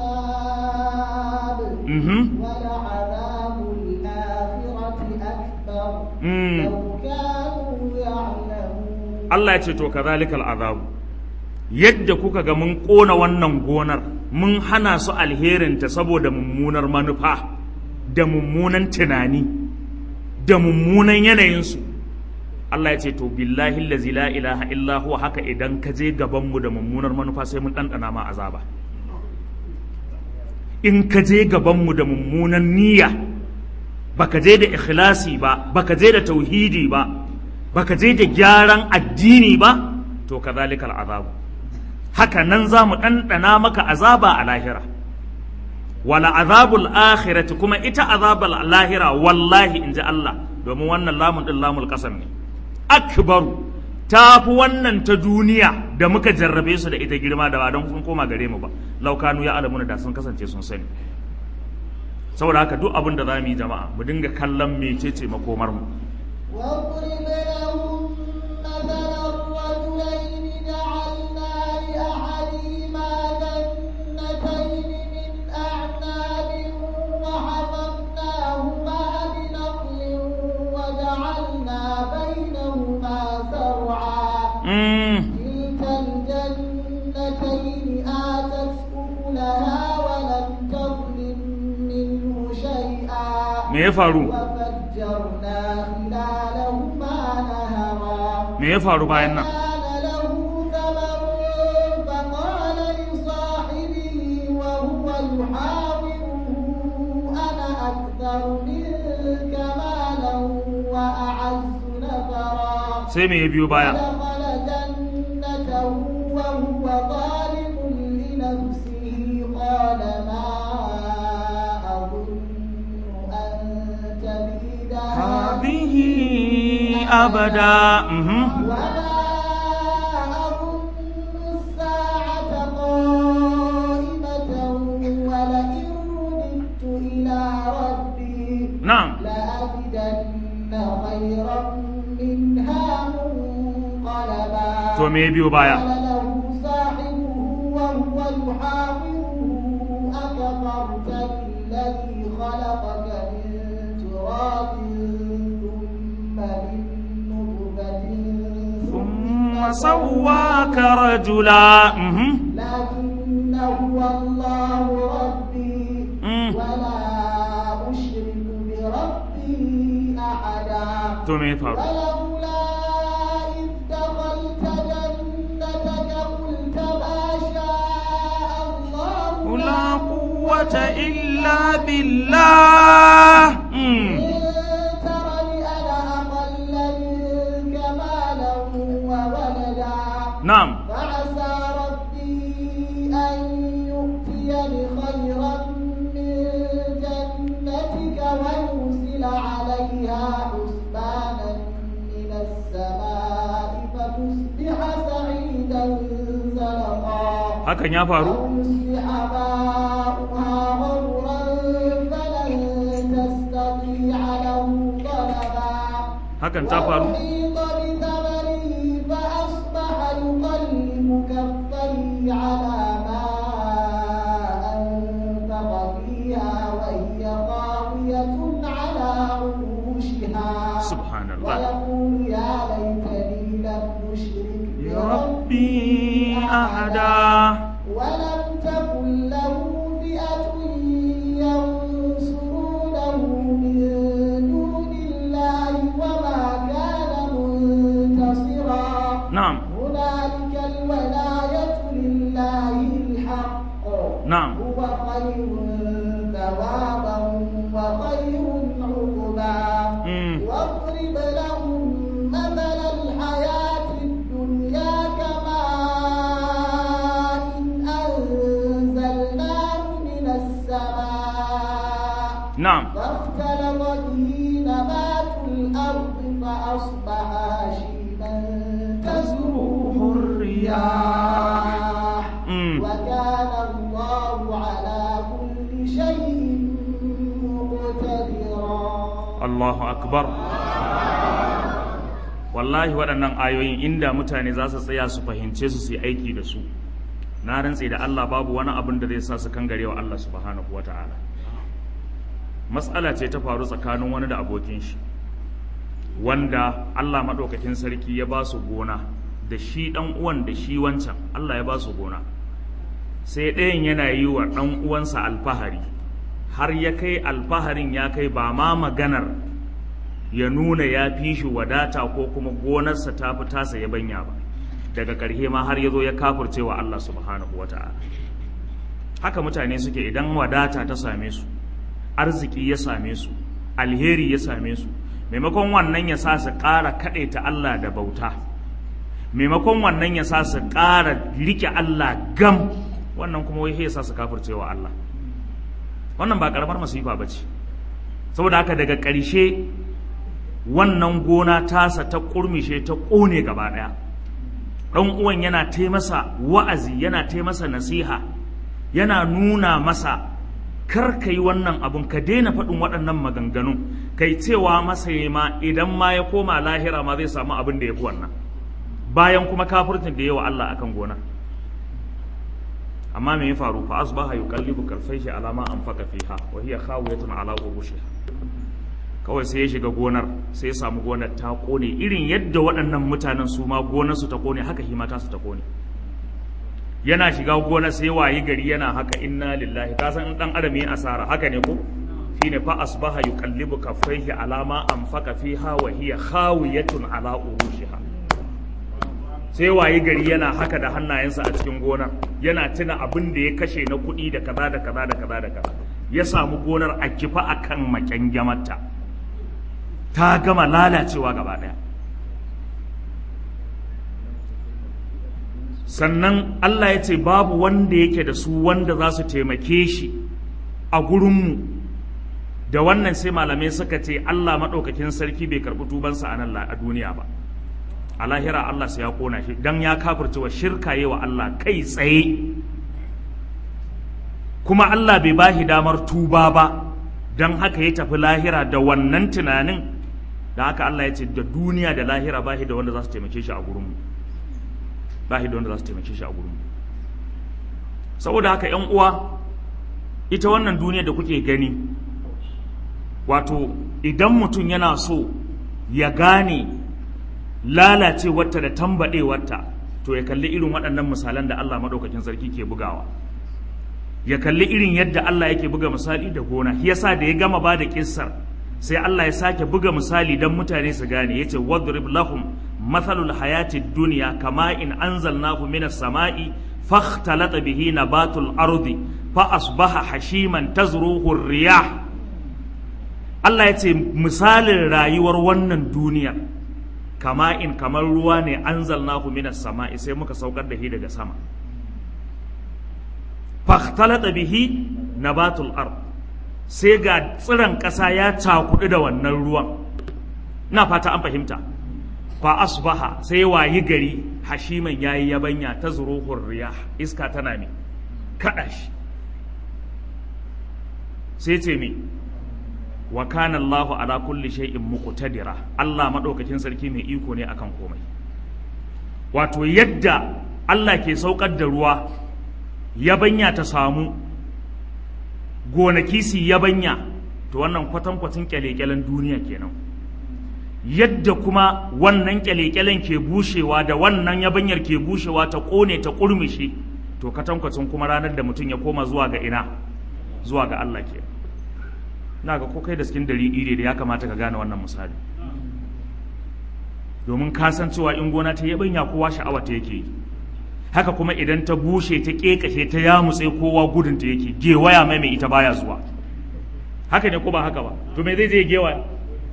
S2: العذاب
S1: Mhm.
S2: ولعذاب الآخرة أكبر
S1: Mm.
S2: لو كانوا يعلمون
S1: Allah ya ce to kazalikal azabu yadda kuka ga mun ƙona wannan gonar mun hana su alherinta saboda mummunar manufa da mummunan tunani da mummunan yanayinsu Allah ya ce to billahi allazi la ilaha illa huwa haka idan ka je gaban mu da mummunar manufa sai mun ɗanɗana ma azaba in ka je gaban mu da mummunan niyya baka je da ikhlasi ba baka je da tauhidi ba baka je da gyaran addini ba to kazalika al'azabu haka nan za mu ɗanɗana maka azaba a lahira wala azabul akhirati kuma ita azabul lahira wallahi in ji Allah domin wannan lamun ɗin lamul ƙasam ne akbaru ta fi wannan ta duniya da muka jarrabe su da ita girma da ba don kun koma gare mu ba laukanu ya alamuna da sun kasance sun sani saboda haka duk abin da za mu yi jama'a mu dinga kallon mecece makomar mu
S2: واضرب لهم مثل
S1: me ya faru
S2: وفجرنا خلالهما نهرا
S1: me ya faru bayan nan
S2: كان له ثمر فقال لصاحبه وهو يحاوره أنا أكثر منك مالا وأعز نفرا
S1: sai me ya biyo baya
S2: ودخل جنته وهو ظالم لنفسه قال ما أظن أن تبيد
S1: هذه أبدا مهم.
S2: وما أظن الساعة قائمة ولئن رددت إلى ربي
S1: na'am
S2: لأجدن خيرا منها منقلبا
S1: to me ya biyo baya
S2: قال له صاحبه وهو يحاوره أكفرت بالذي خلقك من تراب ثم من نطفة
S1: ثم سواك رجلا مهم.
S2: لكن هو الله ربي
S1: مم.
S2: ولا أشرك بربي أحدا
S1: to me ya faru
S2: ولولا إذ دخلت جنتك قلت ما شاء الله
S1: لا قوة إلا بالله مم.
S2: إن ترني أنا أقل منك مالا وولدا
S1: na'am
S2: فعسى ربي أن يؤتيني خيرا من جنتك ويرسل عليها حسبانا من السماء فتصبح سعيدا زلقا
S1: hakan ya faru
S2: أو يصبح ماؤها غورا فلن تستطيع له طلبا
S1: hakan ta faru
S2: وأحيط بثمره فأصبح يقلب كفيه على ما أنفق فيها وهي خاوية على عروشها
S1: subhanallah
S2: ويقول يا ليتني لم أشرك
S1: بربي أحدا
S2: ولم تكن له فئة ينصرونه من دون الله وما كان منتصرا
S1: na'am
S2: هنالك الولاية لله الحق
S1: نعم.
S2: هو خير ثوابا وخير عقبا
S1: مم.
S2: واضرب لهم مثل الحياة الدنيا كماء أنزلناه من السماء
S1: na'am
S2: فاختلط به نبات الأرض فأصبح هشيما تزروه الرياح
S1: مم.
S2: وكان الله على كل شيء مقتدرا
S1: Allahu akbar wallahi waɗannan ayoyin inda mutane za su tsaya su fahimce su su yi aiki da su na rantse da Allah babu wani abin da zai sa su kangare wa Allah subhanahu wata'ala matsala ce ta faru tsakanin wani da abokin shi wanda Allah maɗaukakin sarki ya ba su gona da shi ɗan uwan da shi wancan Allah ya ba su gona sai ɗayan yana yi wa ɗan uwansa alfahari har ya kai alfaharin ya kai ba ma maganar ya nuna ya fi shi wadata ko kuma gonarsa ta fi tasa ya banya ba daga ƙarshe ma har ya zo ya kafurce wa Allah subhanahu wa ta'ala haka mutane suke idan wadata ta same su arziki ya same su alheri ya same su maimakon wannan ya sa su ƙara kaɗaita Allah da bauta maimakon wannan ya sa su ƙara rike Allah gam wannan kuma wai ya sa su kafurce wa Allah wannan ba karamar masifa ba ce saboda haka daga ƙarshe wannan gona tasa ta ƙurmishe ta ƙone gaba ɗaya ɗan uwan yana taimasa wa'azi yana taimasa nasiha yana nuna masa kar ka yi wannan abun ka daina faɗin waɗannan maganganun kai cewa masa ya ma idan ma ya koma lahira ma zai samu abin da ya fi wannan bayan kuma kafirtin da yawa Allah akan gonar amma me ya faru fa asbaha yuqallibu karfaihi ala ma anfaqa fiha wa hiya khawiyatun ala urushiha kawai sai ya shiga gonar sai ya samu gonar ta kone irin yadda waɗannan mutanen su ma gonar su ta kone haka hima ta su ta kone yana shiga gonar sai wayi gari yana haka inna lillahi ka san in dan adam yi asara haka ne ko shine fa asbaha yuqallibu kaffaihi alama anfaqa fiha wa hiya khawiyatun ala urushiha sai waye gari yana haka da hannayensa a cikin gonar yana tuna abin da ya kashe na kuɗi da kaza da kaza da kaza da kaza ya samu gonar a kifa akan makyangamarta ta gama lalacewa gaba ɗaya sannan Allah ya ce babu wanda yake da su wanda za su taimake shi a gurinmu da wannan sai malamai suka ce Allah maɗaukakin sarki bai karɓi tubansa a nan a duniya ba a lahira Allah sai ya kona shi dan ya kafirce wa shirka yi wa Allah kai tsaye kuma Allah bai ba shi damar tuba ba don haka ya tafi lahira da wannan tunanin da haka Allah ya ce da duniya da lahira ba shi da wanda za su taimake shi a gurinmu ba shi da wanda za su taimake shi a gurinmu saboda haka yan uwa ita wannan duniya da kuke gani wato idan mutum yana so ya gane lalacewarta da tambaɗewarta to ya kalli irin waɗannan misalan da Allah maɗaukakin sarki ke bugawa ya kalli irin yadda Allah yake buga misali da gona shi yasa da ya gama ba da kissar sai Allah ya sake buga misali don mutane su gane yace wadrib lahum mathalul hayati dunya kama in anzalnahu minas sama'i fakhtalata bihi nabatul ardi fa asbaha hashiman tazruhu riyah Allah ya ce misalin rayuwar wannan duniyar kama in kamar ruwa ne anzalnahu minas sama'i sai muka saukar da shi daga sama fakhtalata bihi nabatul ard sai ga tsiran ƙasa ya cakudu da wannan ruwan na fata an fahimta fa asbaha sai wayi gari hashiman yayi yabanya ta zuruhur riyah iska tana ne kada shi sai ce me wa kana Allahu ala kulli shay'in muqtadira Allah madaukakin sarki mai iko ne akan komai wato yadda Allah ke saukar da ruwa yabanya ta samu gonaki su yabanya to wannan kwatankwacin kyalekyalen duniya kenan yadda kuma wannan kyalekyalen ke bushewa da wannan yabanyar ke bushewa ta kone ta kurmishi to kwatankwacin kuma ranar da mutum ya koma zuwa ga ina zuwa ga Allah kenan na ga ko kai da cikin dari ire da ya kamata ka gane wannan misali domin ka san cewa in gona ta yabanya kowa sha'awa ta yake yi haka kuma idan ta bushe ta kekashe ta yamutse kowa gudun ta yake gewaya mai mai ita baya zuwa haka ne ko ba haka ba to me zai je gewaya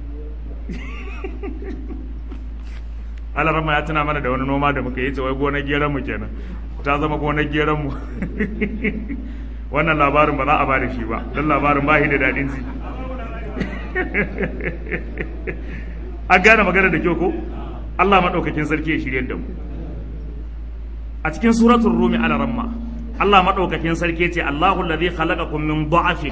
S1: alarama ya tuna mana da wani noma da muka yi ce wai gonar geran mu kenan ta zama gonar geran mu wannan labarin ba za a ba da shi ba don labarin ba shi da daɗin ji an gane magana da kyau ko Allah maɗaukakin sarki ya shirye da mu a cikin suratul rumi ala ramma Allah maɗaukakin sarki ce Allahu alladhi khalaqakum min dha'fin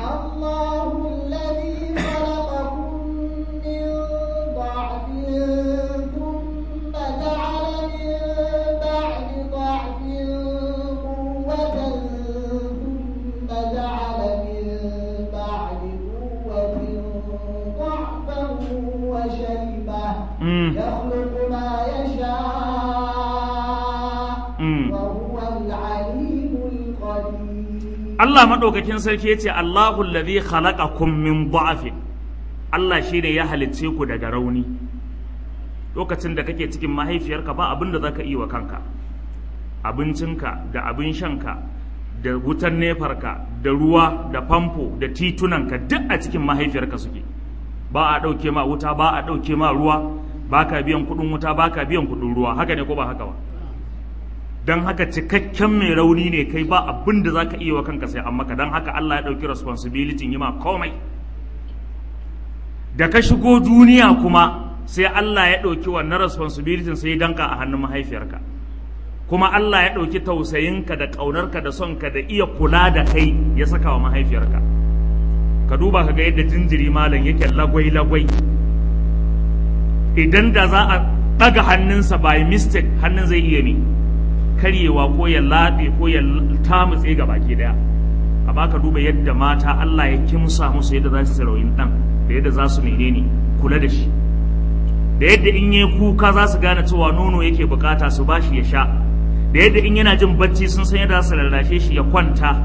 S2: يخلق ما يشاء وهو العليم القدير
S1: Allah maɗaukakin sarki ya ce Allahu alladhi khalaqakum min dha'fin Allah shi ne ya halicce ku daga rauni lokacin da kake cikin mahaifiyarka ba abin da zaka iya wa kanka abincinka da abin shanka da wutan nefarka da ruwa da famfo da titunanka duk a cikin mahaifiyarka suke ba a ɗauke ma wuta ba a ɗauke ma ruwa ba ka biyan kuɗin wuta ba ka biyan kuɗin ruwa haka ne ko ba haka ba don haka cikakken mai rauni ne kai ba abin da za ka iya wa kanka sai an maka don haka Allah ya ɗauki responsibility yi ma komai da ka shigo duniya kuma sai Allah ya ɗauki wannan responsibility sai ya danka a hannun mahaifiyarka kuma Allah ya ɗauki tausayinka da ƙaunarka da sonka da iya kula da kai ya saka wa mahaifiyarka ka duba ka ga yadda jinjiri malam yake lagwai-lagwai idan da za a ɗaga hannunsa by mistake hannun zai iya ne karyewa ko ya laɗe ko ya tamutse ga baki daya amma ka duba yadda mata Allah ya kimsa musu yadda za su sarauyin ɗan da yadda za su menene kula da shi da yadda in yi kuka za su gane cewa nono yake bukata su bashi ya sha da yadda in yana jin bacci sun san yadda za su lallashe shi ya kwanta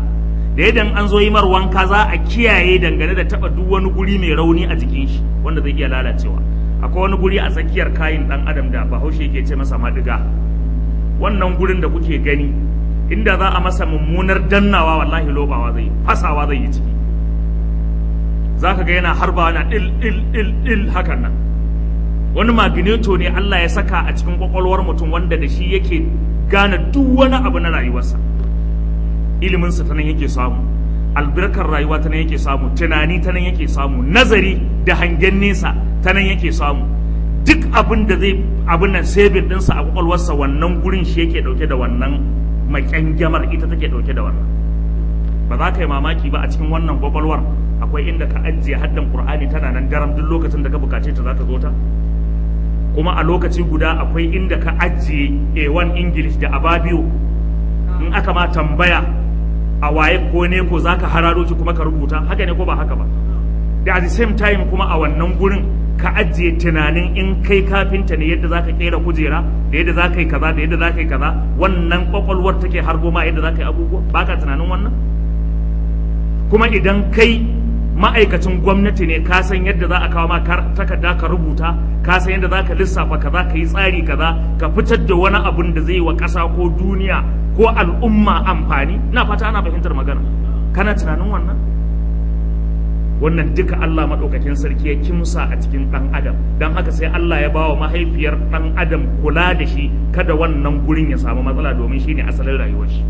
S1: da yadda an zo yi mar wanka za a kiyaye dangane da taba duk wani guri mai rauni a jikin shi wanda zai iya lalacewa akwai wani guri a tsakiyar kayin dan adam da bahaushe yake ce masa madiga wannan gurin da kuke gani inda za a masa mummunar dannawa wallahi lobawa zai fasawa zai yi ciki za ka ga yana harbawa na il il il il hakan nan wani magneto ne Allah ya saka a cikin kwakwalwar mutum wanda da shi yake gane duk wani abu na rayuwarsa iliminsa ta nan yake samu albarkar rayuwa ta nan yake samu tunani ta nan yake samu nazari da hangen nesa ta nan yake samu duk abin da zai abin nan sabin dinsa a kwakwalwarsa wannan gurin shi yake dauke da wannan makyangyamar ita take dauke da wannan ba za ka yi mamaki ba a cikin wannan kwakwalwar akwai inda ka ajiye haddan qur'ani tana nan daram duk lokacin da ka bukace ta za ka zo ta kuma a lokaci guda akwai inda ka ajiye a1 english da ababiyo in aka ma tambaya a waye ko ne ko za ka hararo ki kuma ka rubuta haka ne ko ba haka ba da at the same time kuma a wannan gurin ka ajiye tunanin in kai kafinta ne yadda za ka kera kujera da yadda za ka yi kaza da yadda za ka yi kaza wannan kwakwalwar take harbo ma yadda za ka yi abubuwa ba ka tunanin wannan kuma idan kai ma'aikacin gwamnati ne ka san yadda za a kawo ma takarda ka rubuta ka san yadda za ka lissafa kaza ka yi tsari kaza ka fitar da wani abun da zai wa ƙasa ko duniya ko al'umma amfani na fata ana fahimtar magana kana tunanin wannan wannan duka Allah maɗaukakin sarki ya kimsa a cikin ɗan adam don haka sai Allah ya ba wa mahaifiyar ɗan adam kula da shi kada wannan gurin ya samu matsala domin shi ne asalin rayuwar shi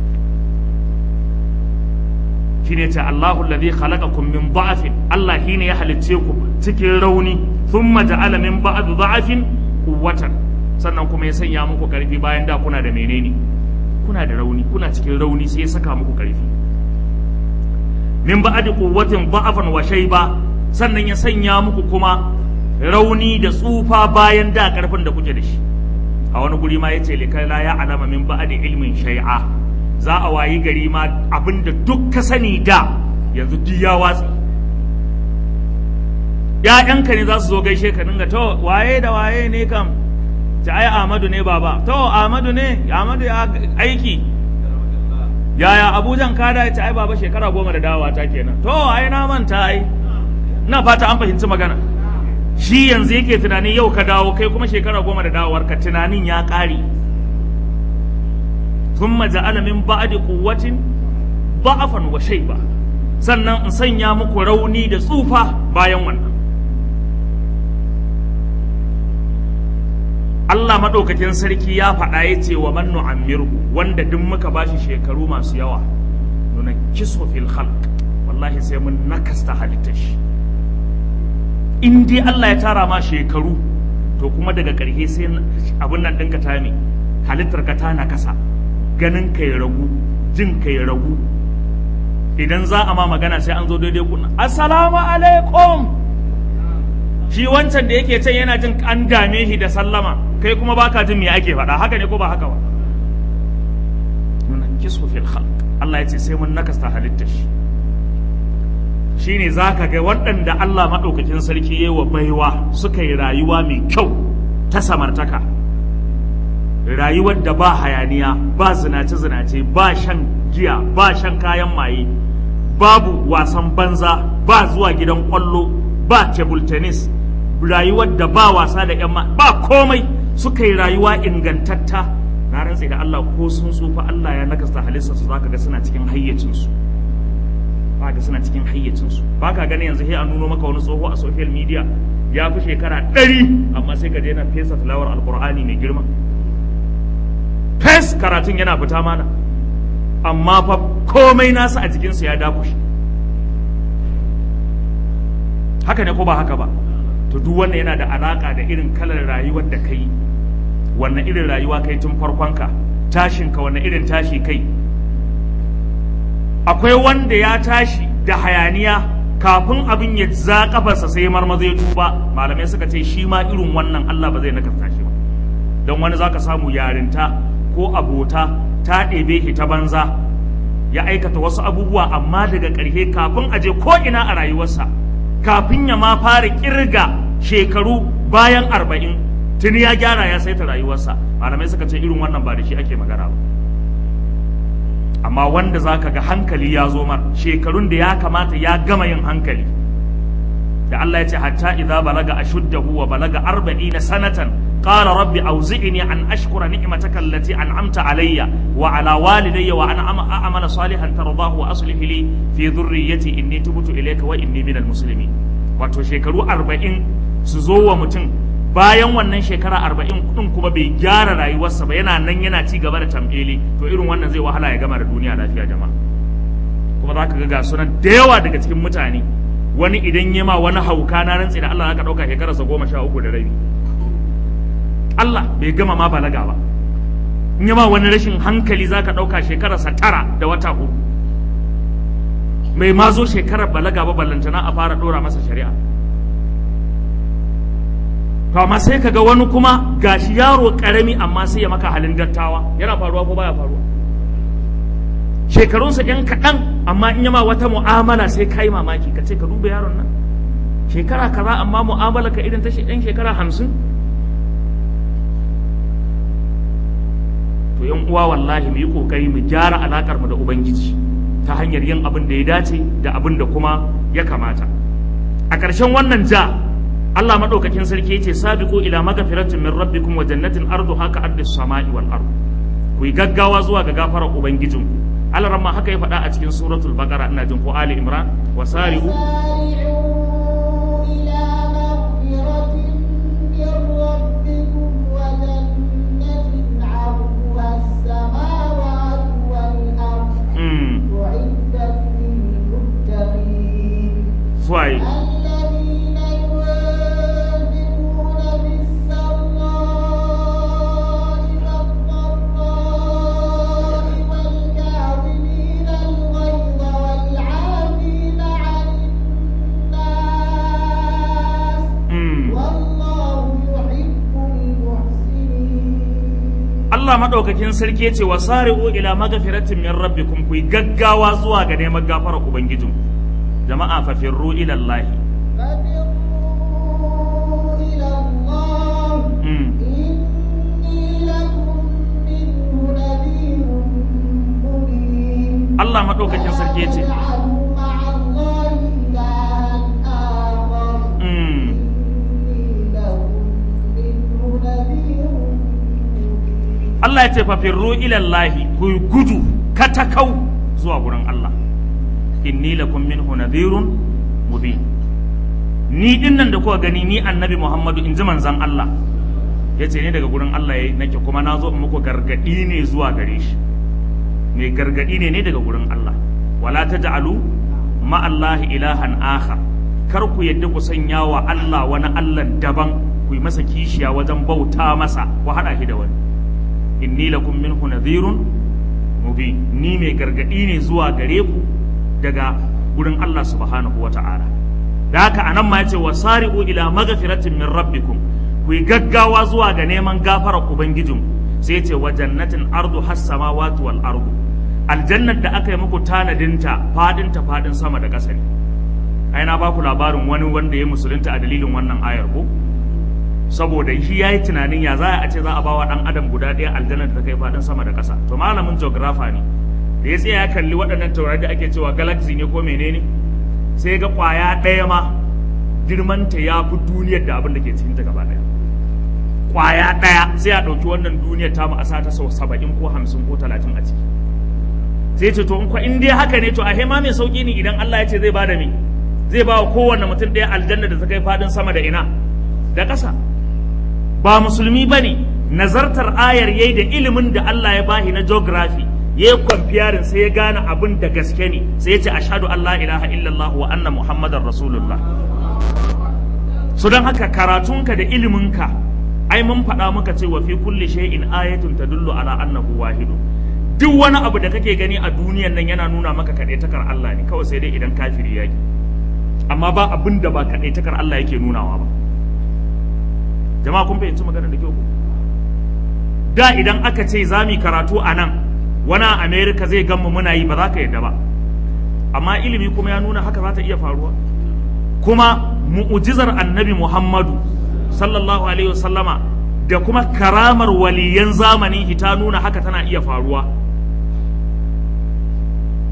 S1: shine ce Allahu alladhi khalaqakum min da'afin Allah shine ya halicce ku cikin rauni thumma ja'ala min ba'd da'afin quwwatan sannan kuma ya sanya muku karfi bayan da kuna da menene kuna da rauni kuna cikin rauni sai ya saka muku karfi min ba'd quwwatin da'afan wa shayba sannan ya sanya muku kuma rauni da tsufa bayan da karfin da kuke da shi a wani guri ma yace likai la ya alama min ba'd ilmin shay'a za a wayi gari ma abinda duk ka sani da yanzu duk ya watsi ‘ya'yanka ne za su zo gaishe ka dinga to waye da waye ne kam ta ai Ahmadu ne baba to Ahmadu ne Ahmadu ya aiki yaya Abujan ka da ta ai baba shekara goma da dawowa ta kenan to ai na manta ai ina fata an fahimci magana shi yanzu yake tunanin yau ka dawo kai kuma shekara goma da dawowar ka tunanin ya ƙare ثم جعل من بعد قوة ضعفا وشيبا sannan in sanya muku rauni da tsufa bayan wannan Allah maɗaukakin sarki ya faɗa ya ce wa man nu'ammirhu wanda duk muka bashi shekaru masu yawa nuna kiso fil khalq wallahi sai mun nakasta halittar shi in dai Allah ya tara ma shekaru to kuma daga ƙarshe sai abin nan ɗinka ta me halittar ka ta nakasa ganin ka ya ragu jin ka ya ragu idan za a ma magana sai an zo daidai kuna assalamu alaikum shi wancan da yake can yana jin an dame shi da sallama kai kuma baka jin me ake faɗa haka ne ko ba haka ba nuna kisu fil khalq Allah ya ce sai mun nakasta halittar shi shine zaka ga waɗanda Allah maɗaukakin sarki yayi wa baiwa suka yi rayuwa mai kyau ta samartaka rayuwar da ba hayaniya ba zinace-zinace ba shan giya ba shan kayan maye babu wasan banza ba zuwa gidan kwallo ba table tennis rayuwar da ba wasa da yan ba komai suka yi rayuwa ingantatta na rantse da Allah ko sun tsufa Allah ya nakasta halittar su zaka ga suna cikin hayyacin su ba ga suna cikin hayyacin su ba ka gani yanzu sai an nuno maka wani tsoho a social media ya fi shekara ɗari amma sai ka je na fesa tilawar alkur'ani mai girma fes karatun yana fita mana amma fa komai nasa a jikinsa ya dakushe haka ne ko ba haka ba to duk wannan yana da alaka da irin kalar rayuwar da kai wannan irin rayuwa kai tun farkonka tashinka wannan irin tashi kai akwai wanda ya tashi da hayaniya kafin abin ya za kafarsa sai marmaza ya tuba malamai suka ce shi ma irin wannan Allah ba zai nakasta shi ba don wani zaka samu yarinta ko abota ta ɗebe shi ta banza ya aikata wasu abubuwa amma daga ƙarshe kafin aje ko ina a rayuwarsa kafin ya ma fara kirga shekaru bayan arba'in tuni ya gyara ya saita rayuwarsa malamai suka ce irin wannan ba da shi ake magana ba amma wanda za ka ga hankali ya zo mar shekarun da ya kamata ya gama yin hankali da Allah ya ce hatta idza balaga ashuddahu wa balaga arba'ina sanatan qala rabbi awzi'ni an ashkura ni'mataka allati an'amta alayya wa ala walidayya wa an a'mala salihan tardahu wa aslih li fi dhurriyyati inni tubtu ilayka wa inni minal muslimin wato shekaru arba'in su zo wa mutum bayan wannan shekara arba'in din kuma bai gyara rayuwarsa ba yana nan yana ci gaba da tambeli to irin wannan zai wahala ya gama da duniya lafiya jama'a kuma za ka ga ga sunan da yawa daga cikin mutane wani idan ya ma wani hauka na rantsi da Allah zaka dauka shekararsa goma sha uku da rabi Allah bai gama ma balaga ba in ya ma wani rashin hankali zaka dauka shekararsa tara da wata uku mai ma zo shekarar balaga ba ballantana a fara dora masa shari'a to amma sai kaga wani kuma gashi yaro karami amma sai ya maka halin dattawa yana faruwa ko baya faruwa shekarunsa yan kaɗan amma in yama wata mu'amala sai kai mamaki ka ce ka duba yaron nan shekara kaza amma mu'amala ka irin ta yan shekara hamsin to yan uwa wallahi mu yi kokari mu gyara alakar mu da ubangiji ta hanyar yin abin da ya dace da abin da kuma ya kamata a ƙarshen wannan ja Allah madaukakin sarki yace sabiqu ila magfiratin min rabbikum wa jannatin arduha ka ardis samai wal ard ku yi gaggawa zuwa ga gafarar ubangijinku Allah ramma haka ya faɗa a cikin suratul baqara ina jin ko ali imran wa sari'u Suwaye.
S2: الذين ينفقون بالسراء والضراء والكاظمين الغيظ والعافين عن الناس
S1: Mm.
S2: والله يحب المحسنين
S1: Allah madaukakin sarki yace wa sari'u ila magfiratin min rabbikum ku yi gaggawa zuwa ga neman gafarar ubangijinku jama'a fa firru ila Allah
S2: ففروا إلى الله
S1: mm.
S2: إني لكم منه نذير مبين
S1: Allah madaukakin sarki yace
S2: تجعلوا مع الله إلها آخر
S1: mm.
S2: إني لكم منه نذير مبين
S1: Allah ya ce fa firru ila Allah ku yi gudu katakau zuwa gurin Allah inni lakum minhu nadhirun mubin ni dinnan da kuka gani ni annabi Muhammadu in ji manzon Allah yace ne daga gurin Allah yayi nake kuma na zo in muku gargadi ne zuwa gare shi mai gargadi ne ne daga gurin Allah wala taj'alu ma Allah ilahan akhar kar ku yadda ku sanya wa Allah wani Allah daban ku yi masa kishiya wajen bauta masa ku hada shi da wani inni lakum minhu nadhirun mubin ni mai gargadi ne zuwa gare ku daga gurin Allah subhanahu wata'ala da haka anan ma yace wasari'u ila maghfiratin min rabbikum ku yi gaggawa zuwa ga neman gafarar ubangijinku sai yace wa jannatin ardu has samawati wal ardu aljannar da aka yi muku tanadinta fadinta fadin sama da ƙasa ne ai na baku labarin wani wanda ya musulunta a dalilin wannan ayar ko saboda shi ya yi tunanin ya za a ce za a bawa ɗan adam guda ɗaya aljannar da ta kai faɗin sama da ƙasa to malamin geographer ne da ya tsaya ya kalli waɗannan taurari da ake cewa galaxy ne ko menene sai ga ƙwaya ɗaya ma girmanta ya fi duniyar da abin da ke cikinta gaba ɗaya ƙwaya ɗaya sai a ɗauki wannan duniyar ta mu a sa ta sau saba'in ko hamsin ko talatin a ciki sai ce to in kwa in dai haka ne to a hema mai sauƙi ne idan Allah ya ce zai bada me zai ba wa kowanne mutum ɗaya aljanna da ta kai faɗin sama da ina da ƙasa ba musulmi ba ne nazartar ayar yayi da ilimin da Allah ya bahi na geography ya yi kwamfiyarin sai ya gane abin da gaske ne sai ya ce ashadu Allah ilaha illallah wa anna muhammadar rasulullah so don haka karatunka da iliminka ai mun faɗa muka ce wa fi kulli shay'in ayatun tadullu ala annahu wahidu duk wani abu da kake gani a duniyan nan yana nuna maka kaɗaitakar Allah ne kawai sai dai idan kafiri yaki amma ba abin da ba kaɗaitakar Allah yake nunawa ba jama'a kun fahimci maganar da kyau da idan aka ce za mu karatu a nan wani a america zai gan mu muna yi ba za ka yadda ba amma ilimi kuma ya nuna haka za ta iya faruwa kuma mu'ujizar annabi muhammadu sallallahu alaihi wasallama da kuma karamar waliyan zamanin ta nuna haka tana iya faruwa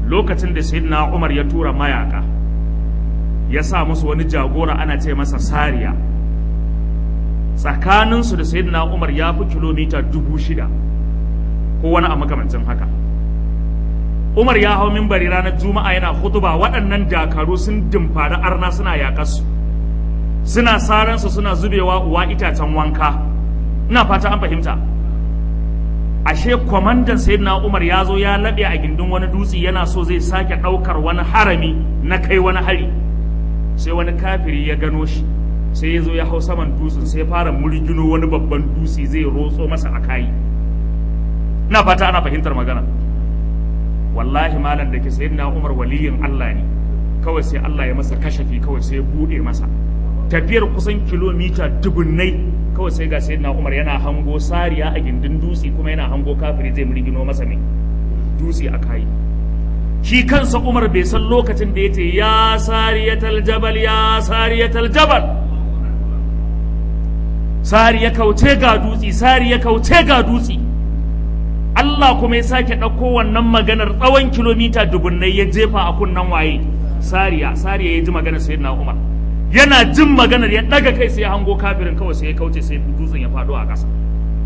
S1: lokacin da sayyidina umar ya tura mayaka ya sa musu wani jagora ana ce masa sariya tsakaninsu da sayyidina umar ya fi kilomita dubu shida ko wani a makamancin haka umar ya hau mimbari ranar juma'a yana hutuba waɗannan dakaru sun dimfari arna suna yaƙarsu suna saransu suna zubewa uwa itacen wanka ina fata an fahimta ashe kwamandan sayyidina umar ya zo ya laɓe a gindin wani dutse yana so zai sake ɗaukar wani harami na kai wani hari sai wani kafiri ya gano shi sai ya zo ya hau saman dutsen sai ya fara murgino wani babban dutse zai rotso masa a kayi ina fata ana fahimtar magana wallahi malam da ke sayyidina umar waliyin allah ne kawai sai allah ya masa kashafi kawai sai ya buɗe masa tafiyar kusan kilomita dubunnai kawai sai ga sayyidina umar yana hango sariya a gindin dutse kuma yana hango kafiri zai murgino masa mai dutse a kayi shi kansa umar bai san lokacin da ya ce ya sariyatal jabal ya sariyatal jabal sari ya kauce ga dutse sari ya kauce ga dutse Allah kuma ya sake ɗauko wannan maganar tsawon kilomita dubunnai ya jefa a kunnan waye sariya sariya ya ji maganar sayyidina umar yana jin maganar ya ɗaga kai sai ya hango kafirin kawai sai ya kauce sai dutsen ya faɗo a ƙasa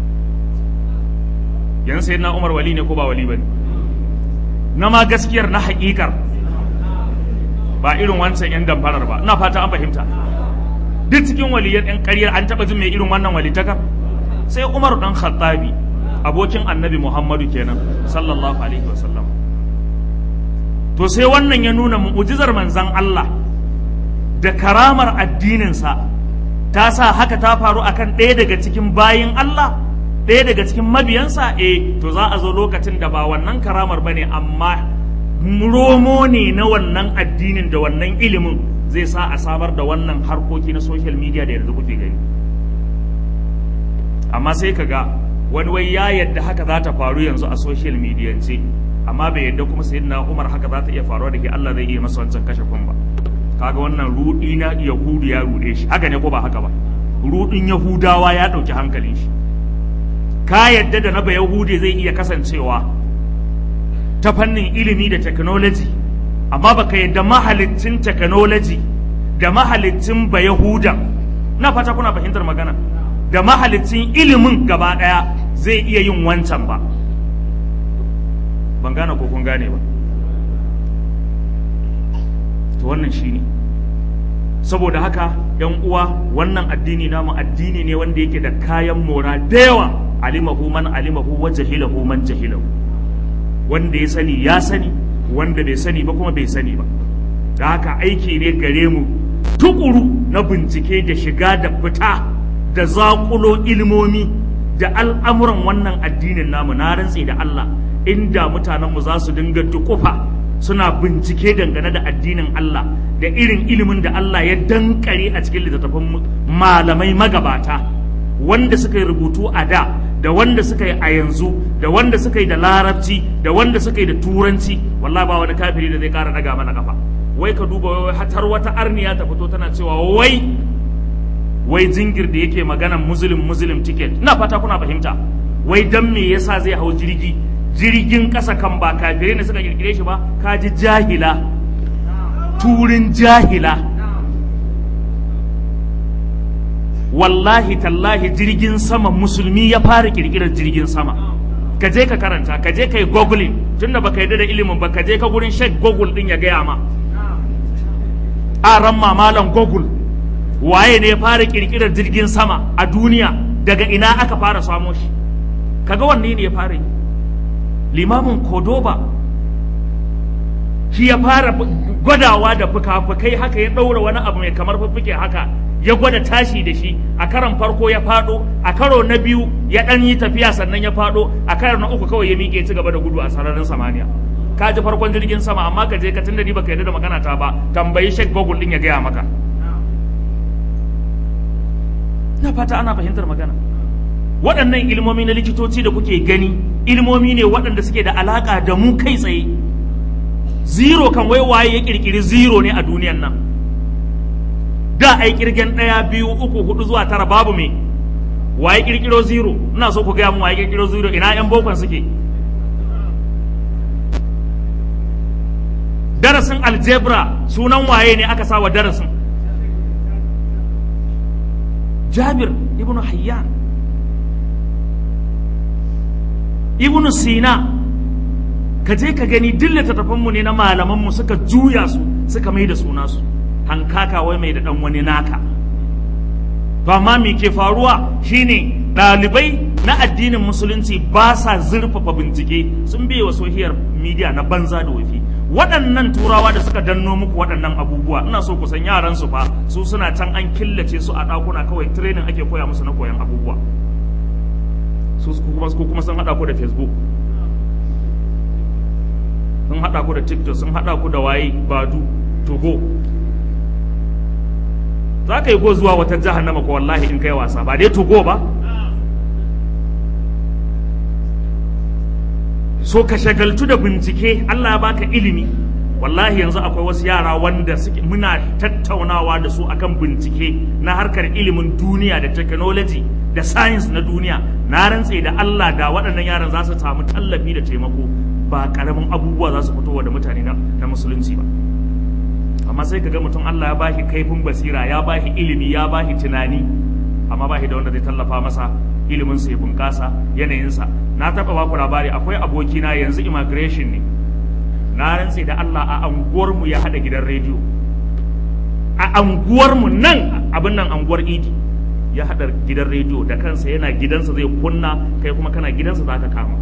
S1: yan sayyidina umar wali ne ko ba wali bane na ma gaskiyar na haƙiƙar ba irin wancan yan damfarar ba ina fata an fahimta duk cikin waliyan yan ƙaryar an taɓa jin mai irin wannan walitakar sai umar dan khattabi abokin annabi muhammadu kenan sallallahu alaihi wasallam to sai wannan ya nuna mu'ujizar manzan Allah da karamar addininsa ta sa haka ta faru akan ɗaya daga cikin bayin Allah ɗaya daga cikin mabiyansa eh to za a zo lokacin da ba wannan karamar bane amma romo ne na wannan addinin da wannan ilimin zai sa a samar da wannan harkoki na social media da yanzu kuke gani amma sai ka ga wani wai ya yadda haka za ta faru yanzu a social media ce amma bai yadda kuma sayyidina Umar haka za ta iya faruwa da ke Allah zai iya masa wancan kashe kun ba kaga wannan rudi na yahudu ya rude shi haka ne ko ba haka ba rudin yahudawa ya dauki hankalin shi ka yadda da na ba yahudi zai iya kasancewa ta fannin ilimi da technology amma baka yadda mahalicin technology da mahalicin ba yahudan na fata kuna fahimtar magana da mahalicin ilimin gaba daya zai iya yin wancan ba ban gane ko kun gane ba to wannan shine saboda haka yan uwa wannan addini namu addini ne wanda yake da kayan mora da yawa alimahu man alimahu wa jahilahu man jahilahu wanda ya sani ya sani wanda bai sani ba kuma bai sani ba da haka aiki ne gare mu tukuru na bincike da shiga da fita da zaƙulo ilmomi da al'amuran wannan addinin namu na rantse da Allah inda mutanenmu za su dinga dukufa suna bincike dangane da addinin Allah da irin ilimin da Allah ya dankare a cikin littattafan malamai magabata wanda suka yi rubutu a da da wanda suka yi a yanzu da wanda suka yi da larabci da wanda suka yi da turanci wallahi ba wani kafiri da zai kara daga mana kafa wai ka duba wai har wata arniya ta fito tana cewa wai wai jingir da yake maganan muslim muslim ticket ina fata kuna fahimta wai dan me yasa zai hau jirgi jirgin ƙasa kan ba kafirai ne suka kirkire shi ba ka ji jahila turin jahila wallahi tallahi jirgin sama musulmi ya fara kirkirar jirgin sama ka je ka karanta ka je ka yi googling tunda baka yarda da ilimin ba ka je ka gurin shek google din ya gaya ma a ran mamalan google waye ne ya fara kirkirar jirgin sama a duniya daga ina aka fara samo shi kaga wanne ne ya fara yi limamin kodoba shi ya fara gwadawa da fuka-fukai haka ya ɗaura wani abu mai kamar fuffuke haka ya gwada tashi da shi a karon farko ya faɗo a karo na biyu ya ɗan yi tafiya sannan ya faɗo a karo na uku kawai ya miƙe ci gaba da gudu a sararin samaniya ka ji farkon jirgin sama amma ka je ka tunda ni baka yarda da magana ta ba tambayi shek google din ya gaya maka na fata ana fahimtar magana waɗannan ilmomi na likitoci da kuke gani ilmomi ne waɗanda suke da alaƙa da mu kai tsaye zero kan wai waye ya ƙirƙiri zero ne a duniyan nan da ai ƙirgen ɗaya biyu uku hudu zuwa tara babu me waye ƙirƙiro zero ina so ku gaya mu waye ƙirƙiro zero ina yan bokon suke darasin aljebra sunan waye ne aka sa wa darasin jabir ibnu hayyan ibnu sina ka je ka gani duk littattafanmu ne na malamanmu suka juya su suka mai da suna su hankaka wai mai da dan wani naka to amma me ke faruwa shine ɗalibai na addinin musulunci ba sa zurfafa bincike sun biye wa sohiyar media na banza da wafi waɗannan turawa da suka danno muku waɗannan abubuwa ina so ku san yaran su fa su suna can an killace su a ɗakuna kawai training ake koya musu na koyan abubuwa su kuma kuma sun haɗa ku da facebook sun haɗa ku da tiktok sun haɗa ku da waye badu togo za ka yi go zuwa wata jahannama ko wallahi in kai wasa ba dai togo ba so ka shagaltu da bincike Allah ya baka ilimi wallahi yanzu akwai wasu yara wanda suke muna tattaunawa da su akan bincike na harkar ilimin duniya da technology da science na duniya na rantse da Allah da waɗannan yaran za su samu tallafi da taimako ba karamin abubuwa za su fitowa da mutane na musulunci ba amma sai ka ga mutum Allah ya bashi kaifin basira ya bashi ilimi ya bashi tunani amma bashi da wanda zai tallafa masa iliminsa ya bunƙasa yanayinsa na taɓa baku labari akwai abokina yanzu immigration ne na rantse da Allah a anguwarmu ya haɗa gidan rediyo a anguwarmu nan abin nan anguwar idi ya haɗa gidan rediyo da kansa yana gidansa zai kunna kai kuma kana gidansa za ka kama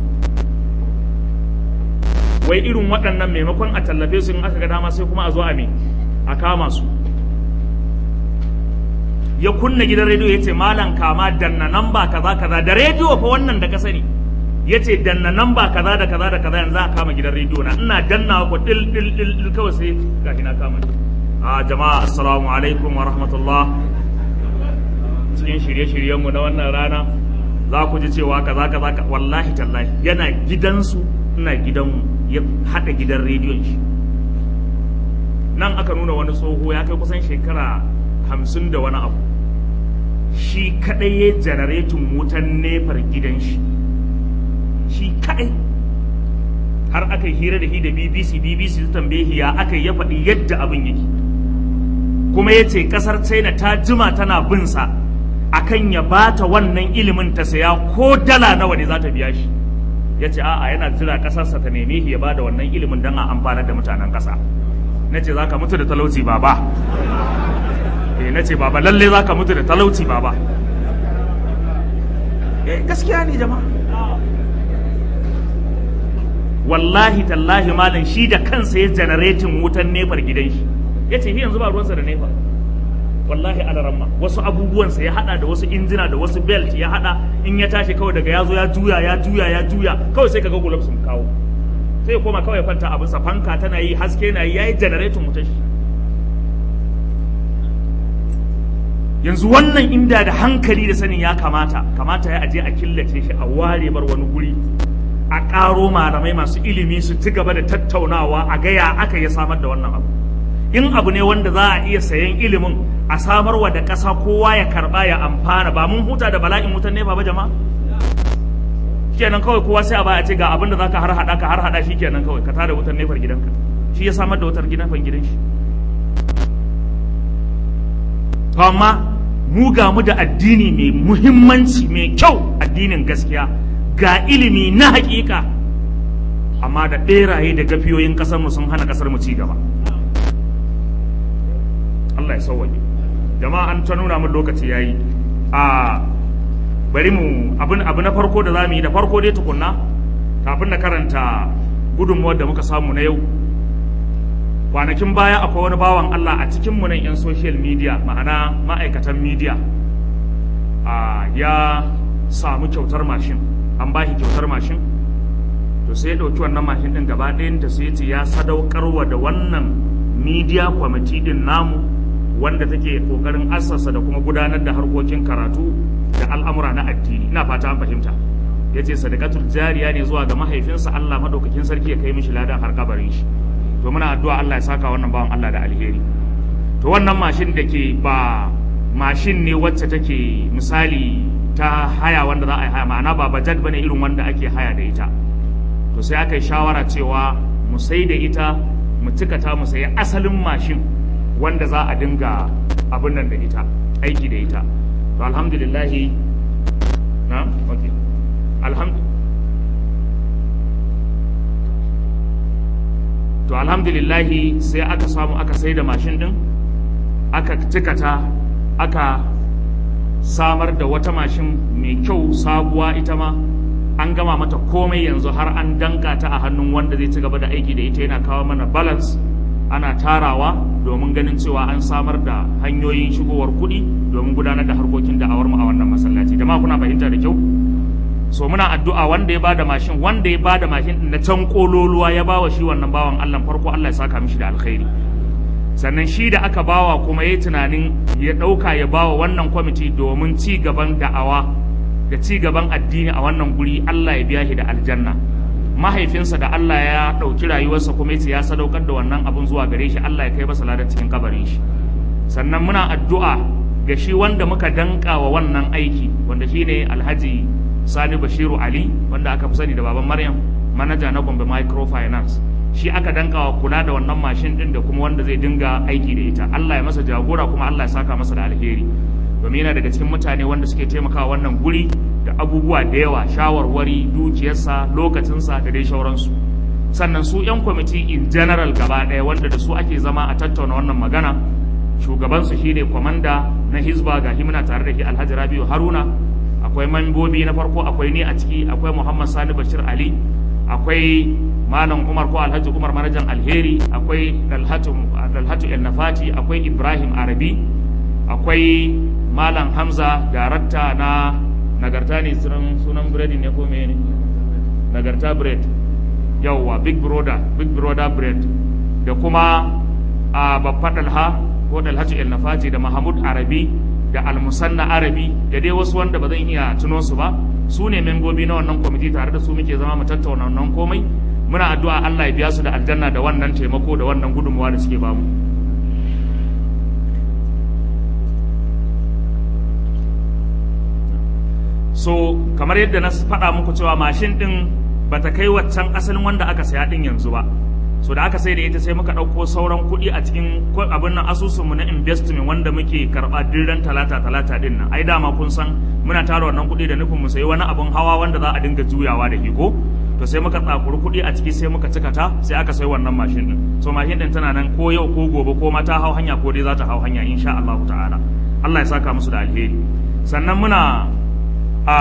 S1: wai irin waɗannan maimakon a tallafe su in aka ga dama sai kuma a zo a me a kama su ya kunna gidan rediyo ya ce malam kama danna namba kaza kaza da rediyo fa wannan da ka sani ya ce danna namba kaza da kaza da kaza yanzu a kama gidan rediyo na ina danna ko dil dil dil dil kawai sai gashi na kama a jama'a assalamu alaikum wa rahmatullah cikin shirye-shiryenmu na wannan rana za ku ji cewa kaza kaza wallahi tallahi yana gidansu ina gidanmu ya haɗa gidan rediyon shi nan aka nuna wani tsoho ya kai kusan shekara hamsin da wani abu shi kaɗai ya janaretin wutan nefar gidan shi shi kaɗai har aka yi hira da shi da bbc bbc ta tambaye ya aka ya faɗi yadda abin yake kuma ya ce ƙasar china ta jima tana bin sa akan ya bata wannan ilimin ta saya ko dala nawa ne za ta biya shi ya ce a'a yana jira ƙasarsa ta neme shi ya bada wannan ilimin don a amfanar da mutanen ƙasa na ce za ka mutu da talauci baba eh na ce baba lalle za ka mutu da talauci baba eh gaskiya ne jama'a wallahi tallahi malam shi da kansa ya janaretin wutan nefar gidan shi ya ce yanzu ba ruwansa da nefa wallahi alaramma wasu abubuwansa ya hada da wasu injina da wasu belt ya hada in ya tashi kawai daga ya zo ya juya ya juya ya juya kawai sai kaga gulab sun kawo sai ya koma kawai kwanta abin sa fanka tana yi haske na yi yayi generator mu tashi yanzu wannan inda da hankali da sanin ya kamata kamata ya aje a killace shi a ware bar wani guri a ƙaro malamai masu ilimi su ci gaba da tattaunawa a gaya aka ya samar da wannan abu in abu ne wanda za a iya sayan ilimin a samarwa da ƙasa kowa ya karɓa ya amfana ba mun huta da bala'in wutan ne ba jama'a kenan kawai kowa sai a baya ce ga abin da zaka har hada ka har hada shi kenan kawai ka tada wutar nefar gidanka shi ya samar da wutar gidan gidan shi to amma mu ga mu da addini mai muhimmanci mai kyau addinin gaskiya ga ilimi na hakika amma da beraye da gafiyoyin kasar mu sun hana kasar mu ci gaba Allah ya sauwaje jama'a an ta nuna mun lokaci yayi a bari mu abin abu na farko da zamu yi da farko dai tukunna kafin na karanta gudunmuwar da muka samu na yau kwanakin baya akwai wani bawan Allah a cikin mu nan yan social media ma'ana ma'aikatan media a ya samu kyautar mashin an ba shi kyautar mashin to sai ya ɗauki wannan mashin ɗin gaba ɗayanta sai ya ce ya sadaukarwa da wannan media committee ɗin namu wanda take kokarin assasa da kuma gudanar da harkokin karatu da al'amura na addini ina fata an fahimta ya ce sadakatul jariya ne zuwa ga mahaifinsa Allah madaukakin sarki ya kai mishi ladan har kabarin shi to muna addu'a Allah ya saka wannan bawan Allah da alheri to wannan mashin da ke ba mashin ne wacce take misali ta haya wanda za a yi haya ma'ana ba bajat bane irin wanda ake haya da ita to sai aka yi shawara cewa mu sai da ita mu cikata mu sayi asalin mashin wanda za a dinga abin nan da ita aiki da ita to alhamdulillahi na okay alhamdu to alhamdulillahi sai aka samu aka sai da mashin din aka cikata aka samar da wata mashin mai kyau sabuwa ita ma an gama mata komai yanzu har an danka ta a hannun wanda zai ci gaba da aiki da ita yana kawo mana balance ana tarawa domin ganin cewa an samar da hanyoyin shigowar kuɗi domin gudanar da harkokin da'awar mu a wannan masallaci da ma kuna fahimta da kyau so muna addu'a wanda ya bada mashin wanda ya bada mashin din na can kololuwa ya bawa shi wannan bawan Allah farko Allah ya saka mishi da alkhairi sannan shi da aka bawa kuma yayi tunanin ya dauka ya bawa wannan kwamiti domin ci gaban da'awa da ci gaban addini a wannan guri Allah ya biya shi da aljanna mahaifinsa da Allah ya ɗauki rayuwarsa kuma yace ya sadaukar da wannan abun zuwa gare shi Allah ya kai masa ladan cikin kabarin shi sannan muna addu'a ga shi wanda muka danka wa wannan aiki wanda shine Alhaji Sani Bashiru Ali wanda aka fi sani da baban Maryam manaja na Gombe Microfinance shi aka danka wa kula da wannan mashin din da kuma wanda zai dinga aiki da ita Allah ya masa jagora kuma Allah ya saka masa da alheri domin yana daga cikin mutane wanda suke taimakawa wannan guri da abubuwa da yawa shawarwari dukiyarsa lokacinsa da dai shauransu sannan su 'yan kwamiti in general gaba ɗaya wanda da su ake zama a tattauna wannan magana shugabansu shine kwamanda na hizba ga himna tare da shi alhaji rabiu haruna akwai mambobi na farko akwai ni a ciki akwai muhammad sani bashir ali akwai malam umar ko alhaji umar manajan alheri akwai dalhatu el nafati akwai ibrahim arabi akwai malam hamza darakta na nagarta ne sunan biredi ne ko ne nagarta bread yauwa big brother big brother bread da kuma a babba dalha ko dalhatu el nafati da mahmud arabi da almusanna arabi da dai wasu wanda ba zan iya tuno su ba su ne membobi na wannan kwamiti tare da su muke zama mu tattauna wannan komai muna addu'a Allah ya biya su da aljanna da wannan taimako da wannan gudunmuwa da suke bamu so kamar yadda na faɗa muku cewa mashin ɗin ba ta kai waccan asalin wanda aka saya ɗin yanzu ba so da aka sai da ita sai muka ɗauko sauran kuɗi a cikin abin nan asusunmu na investment wanda muke karɓa dirran talata talata ɗin nan ai dama kun san muna tara wannan kuɗi da nufin mu sayi wani abin hawa wanda za a dinga juyawa da hiko to sai muka tsakuri kuɗi a ciki sai muka cika ta sai aka sai wannan mashin ɗin so mashin ɗin tana nan ko yau ko gobe ko ma ta hau hanya ko dai za ta hau hanya insha Allah ta'ala Allah ya saka musu da alheri sannan muna a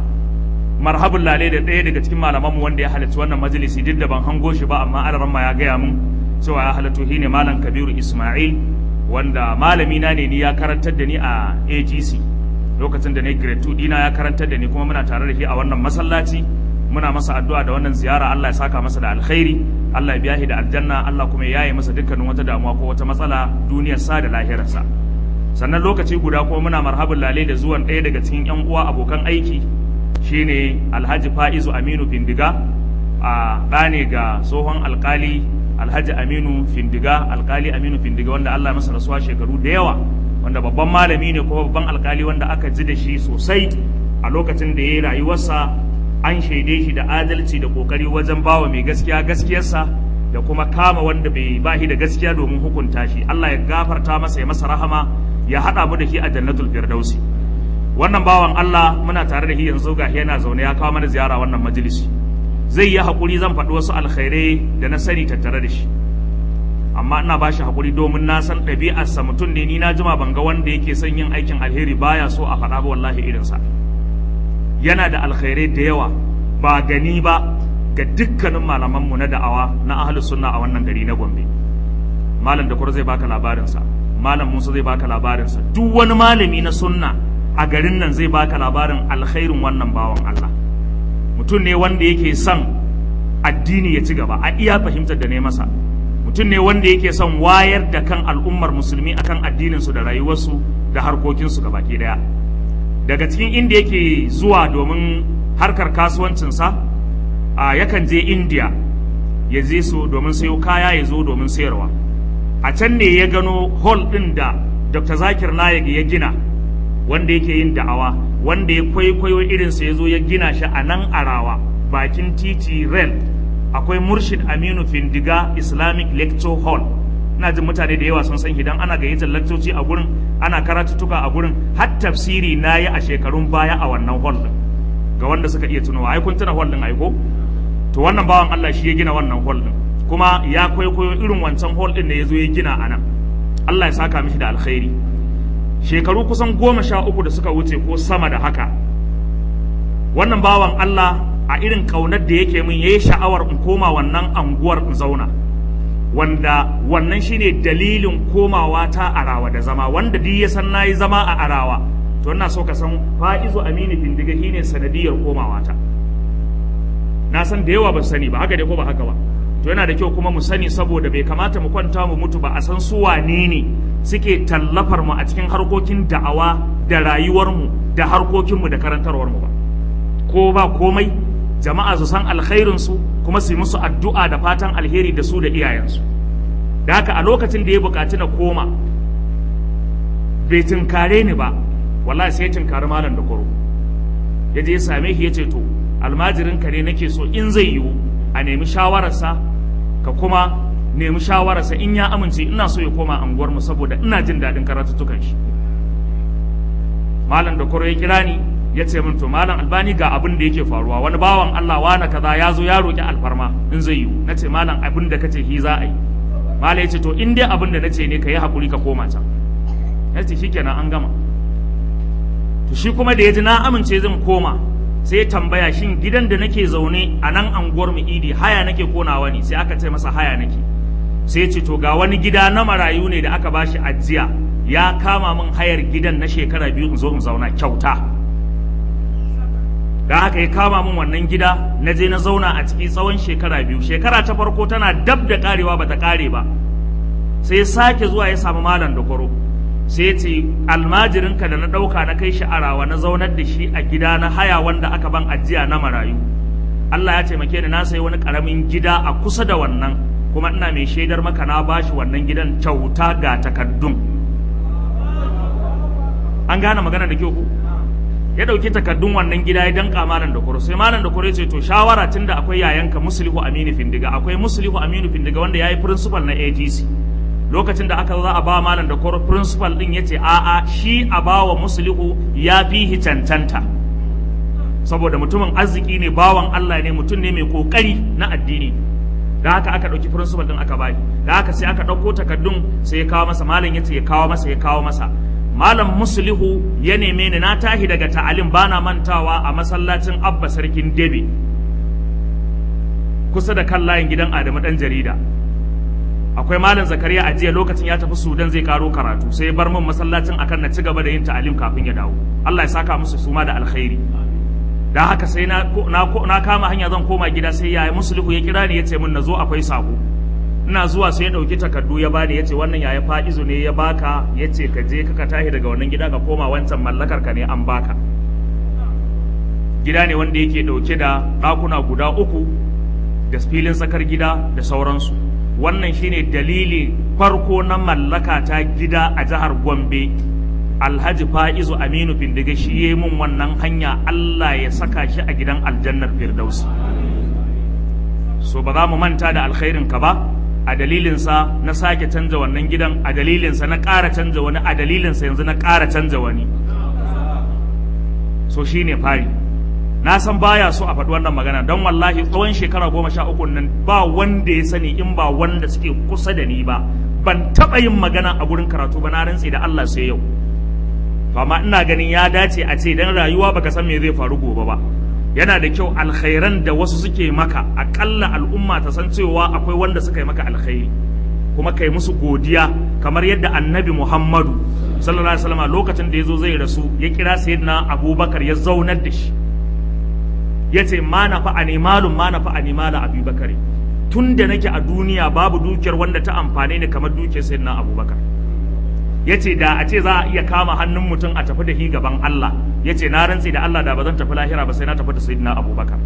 S1: marhabin lale da ɗaya daga cikin malamanmu wanda ya halarci wannan majalisi duk da ban hango shi ba amma alaramma ya gaya mun cewa ya halatto shi ne malam kabiru ismail wanda malami na ne ni ya karantar da ni a agc lokacin da na grade 2 dina ya karantar da ni kuma muna tare da shi a wannan masallaci muna masa addu'a da wannan ziyara Allah ya saka masa da alkhairi Allah ya biya shi da aljanna Allah kuma ya yaye masa dukkanin wata damuwa ko wata matsala duniyar sa da lahirarsa sannan lokaci guda kuma muna marhabin lale da zuwan ɗaya daga cikin yan uwa abokan aiki shine alhaji fa'izu aminu findiga a ɗane ga tsohon alkali alhaji aminu findiga alkali aminu findiga wanda allah masa rasuwa shekaru da yawa wanda babban malami ne kuma babban alkali wanda aka ji da shi sosai a lokacin da ya yi rayuwarsa an shaide shi da adalci da kokari wajen bawa mai gaskiya gaskiyarsa da kuma kama wanda bai bahi da gaskiya domin hukunta shi allah ya gafarta masa ya masa rahama ya haɗa mu da shi a jannatul firdausi wannan bawan Allah muna tare da shi yanzu ga yana zaune ya kawo mana ziyara wannan majalisi zai yi haƙuri zan faɗi wasu alkhairai da na sani tattare da shi amma ina ba shi haƙuri domin na san ɗabi'arsa mutum ne ni na jima ban ga wanda yake son yin aikin alheri baya so a faɗa ba wallahi irinsa yana da alkhairai da yawa ba gani ba ga dukkanin malamanmu na da'awa na ahlus sunna a wannan gari na Gombe malam da zai baka labarinsa malam Musa zai baka labarinsa duk wani malami na sunna a garin nan zai baka labarin alkhairin wannan bawan Allah mutum ne wanda yake son addini ya ci gaba a iya fahimtar da ne masa mutum ne wanda yake son wayar da kan al'ummar musulmi akan addininsu da rayuwarsu da harkokinsu baki daya daga cikin inda yake zuwa domin harkar kasuwancinsa a yakan je india ya je so domin sayo kaya ya zo domin sayarwa a can ne ya gano hall ɗin da dr zakir naik ya gina wanda yake yin da'awa wanda ya kwaikwayo irinsa ya zo ya gina shi a nan arawa bakin titi rail akwai murshid aminu findiga islamic lecture hall ina jin mutane da yawa sun san idan ana gayyatar lakcoci a gurin ana karatuttuka a gurin har tafsiri na yi a shekarun baya a wannan hall din ga wanda suka iya tunawa ai kun tuna hall din aiko to wannan bawan Allah shi ya gina wannan hall din kuma ya kwaikwayo irin wancan hall din da ya zo ya gina a nan Allah ya saka mishi da alkhairi shekaru kusan goma sha uku da suka wuce ko sama da haka wannan bawan Allah a irin ƙaunar da yake min yayi sha'awar in koma wannan anguwar in zauna wanda wannan shine dalilin komawa ta arawa da zama wanda duk ya san nayi zama a arawa to ina so ka san fa'izu amini bindiga shine sanadiyar komawa ta na san da yawa ba sani ba haka dai ko ba haka ba to yana da kyau kuma mu sani saboda bai kamata mu kwanta mu mutu ba a san su wane ne suke tallafar mu a cikin harkokin da'awa da rayuwarmu da harkokinmu da karantarwarmu ba ko ba komai jama'a su san alkhairinsu kuma su yi musu addu'a da fatan alheri da su da iyayensu da haka a lokacin da ya buƙaci na koma bai tunkare ni ba wallahi sai ya tunkari malam da kwaro ya je ya same shi ya ce to almajirinka ne nake so in zai yiwu a nemi shawararsa ka kuma nemi shawararsa in ya amince ina so ya koma anguwarmu saboda ina jin daɗin karatuttukan shi malam da kwaro ya kira ni ya ce min to malam albani ga abin da yake faruwa wani bawan Allah wani kaza ya zo ya roki alfarma in zai yiwu na ce malam abin da kace hi za a yi malam ya ce to in dai abin da nace ne ka yi hakuri ka koma can ya ce shikenan an gama to shi kuma da ya ji na amince zan koma sai ya tambaya shin gidan da nake zaune a nan anguwar mu idi haya nake konawa ne sai aka ce masa haya nake sai ya ce to ga wani gida na marayu ne da aka bashi ajiya ya kama min hayar gidan na shekara biyu in zo in zauna kyauta da haka ya kama min wannan gida na je na zauna a ciki tsawon shekara biyu shekara ta farko tana dab da karewa bata kare ba sai ya sake zuwa ya samu malam da kwaro sai ya ce almajirinka da na ɗauka na kai shi arawa na zaunar da shi a gida na haya wanda aka ban ajiya na marayu Allah ya taimake ni na sayi wani ƙaramin gida a kusa da wannan kuma ina mai shaidar maka na bashi wannan gidan kyauta ga takaddun an gane magana da kyau ku ya ɗauki takardun wannan gida ya danka malam da kuro sai malam da kuro ya ce to shawara tun da akwai yayanka muslihu aminu findiga akwai muslihu aminu findiga wanda ya yi principal na atc lokacin da aka za a ba malam da kuro principal din ya ce a'a shi a ba wa muslihu ya fi cancanta saboda mutumin arziki ne bawan allah ne mutum ne mai kokari na addini da haka aka ɗauki principal din aka bayi da haka sai aka ɗauko takardun sai ya kawo masa malam ya ce ya kawo masa ya kawo masa malam muslihu ya neme ni na tahi daga ta'alim bana mantawa a masallacin abba sarkin debe kusa da kan layin gidan adamu dan jarida akwai malam zakariya a jiya lokacin ya tafi sudan zai karo karatu sai ya bar min masallacin akan na ci gaba da yin ta'alim kafin ya dawo allah ya saka musu suma da alkhairi da haka sai na, na, kama hanya zan koma gida sai ya muslihu ya kira ni ya ce min na zo akwai sako ina zuwa sai ya ɗauki takardu ya bani ya ce wannan yaya fa'izu ne ya baka ya ce ka je ka tashi daga wannan gida ka koma wancan mallakar ka ne an baka gida ne wanda yake ɗauke da ɗakuna guda uku da filin tsakar gida da sauransu wannan shine dalili farko na mallaka ta gida a jihar gombe alhaji fa'izu aminu bindiga shi ya mun wannan hanya allah ya saka shi a gidan aljannar firdausi so ba za mu manta da alkhairin ka ba a dalilinsa na sake canza wannan gidan a dalilinsa na ƙara canza wani a dalilinsa yanzu na ƙara canza wani so shi ne fari na san baya so a faɗi wannan magana don wallahi tsawon shekara goma sha uku nan ba wanda ya sani in ba wanda suke kusa da ni ba ban taɓa yin magana a gurin karatu ba na rantse da Allah sai yau amma ina ganin ya dace a ce dan rayuwa baka san me zai faru gobe ba yana da kyau alkhairan da wasu suke maka akalla al'umma ta san cewa akwai wanda suka yi maka alkhairi kuma kai musu godiya kamar yadda annabi muhammadu sallallahu alaihi wasallam lokacin da ya zo zai rasu ya kira sayyidina abubakar ya zaunar da shi ya ce ma na fa animalun ma na fa animala abubakar tun da nake a duniya babu dukiyar wanda ta amfane ni kamar dukiyar sayyidina abubakar ya ce da a ce za a iya kama hannun mutum a tafi da shi gaban Allah ya ce na rantsi da Allah da ba zan tafi lahira ba sai na tafi da sayyidina abubakar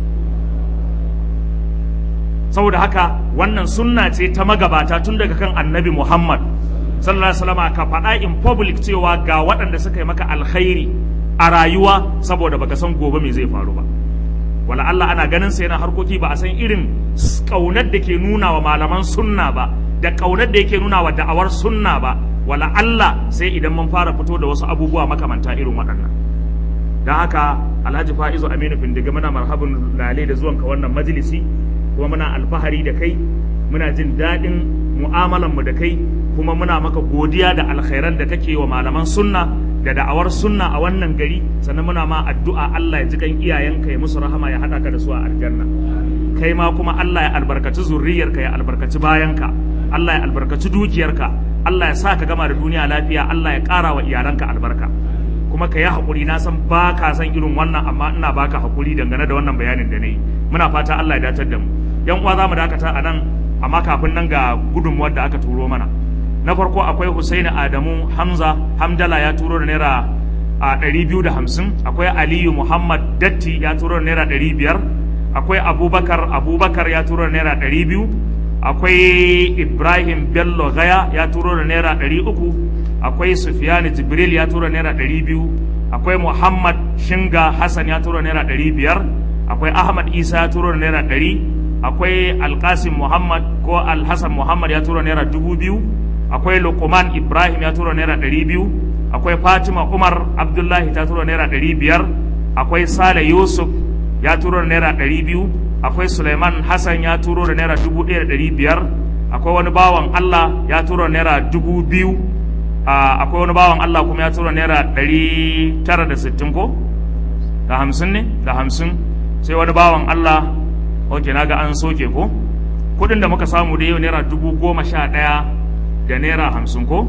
S1: saboda haka wannan sunna ce ta magabata tun daga kan annabi muhammad sallallahu alaihi wasallam ka faɗa in public cewa ga waɗanda suka yi maka alkhairi a rayuwa saboda baka san gobe me zai faru ba wala Allah ana ganin sa yana harkoki ba a san irin kaunar da ke nuna wa malaman sunna ba da kaunar da yake nuna wa da'awar sunna ba wala Allah sai idan mun fara fito da wasu abubuwa makamanta irin waɗannan don haka alhaji fa'izu aminu findiga muna marhabin lale da zuwanka wannan majalisi kuma muna alfahari da kai muna jin daɗin mu'amalanmu da kai kuma muna maka godiya da alkhairan da kake wa malaman sunna da da'awar sunna a wannan gari sannan muna ma addu'a Allah ya ji kan iyayenka ya musu rahama ya haɗa ka da su a aljanna kai ma kuma Allah ya albarkaci zurriyarka ya albarkaci bayanka Allah ya albarkaci dukiyarka Allah ya sa ka gama da duniya lafiya Allah ya ƙara wa iyalanka albarka kuma ka yi haƙuri na san ba ka san irin wannan amma ina baka haƙuri dangane da wannan bayanin da na yi muna fata Allah ya datar da mu yan uwa za mu dakata a nan amma kafin nan ga gudunmuwar da aka turo mana na farko akwai Husaini Adamu Hamza Hamdala ya turo da naira a ɗari biyu da hamsin akwai Aliyu Muhammad Datti ya turo da naira ɗari biyar akwai Abubakar Abubakar ya turo da naira ɗari biyu akwai Ibrahim Bello Gaya ya turo da naira ɗari uku akwai Sufiyani Jibril ya tura naira ɗari biyu akwai Muhammad Shinga Hassan ya tura naira ɗari biyar akwai Ahmad Isa ya tura naira ɗari akwai Alkasim Muhammad ko Alhassan Muhammad ya tura naira dubu biyu akwai Luqman Ibrahim ya tura naira ɗari biyu akwai Fatima Umar Abdullahi ta tura naira ɗari biyar akwai Sale Yusuf ya tura naira ɗari biyu akwai Suleiman Hassan ya turo da naira dubu ɗaya da ɗari biyar akwai wani bawan Allah ya tura naira dubu biyu akwai wani bawan Allah kuma ya tura naira ɗari tara da sittin ko da hamsin ne da hamsin sai wani bawan Allah ok na ga an soke ko kudin da muka samu da yau naira dubu goma sha ɗaya da naira hamsin ko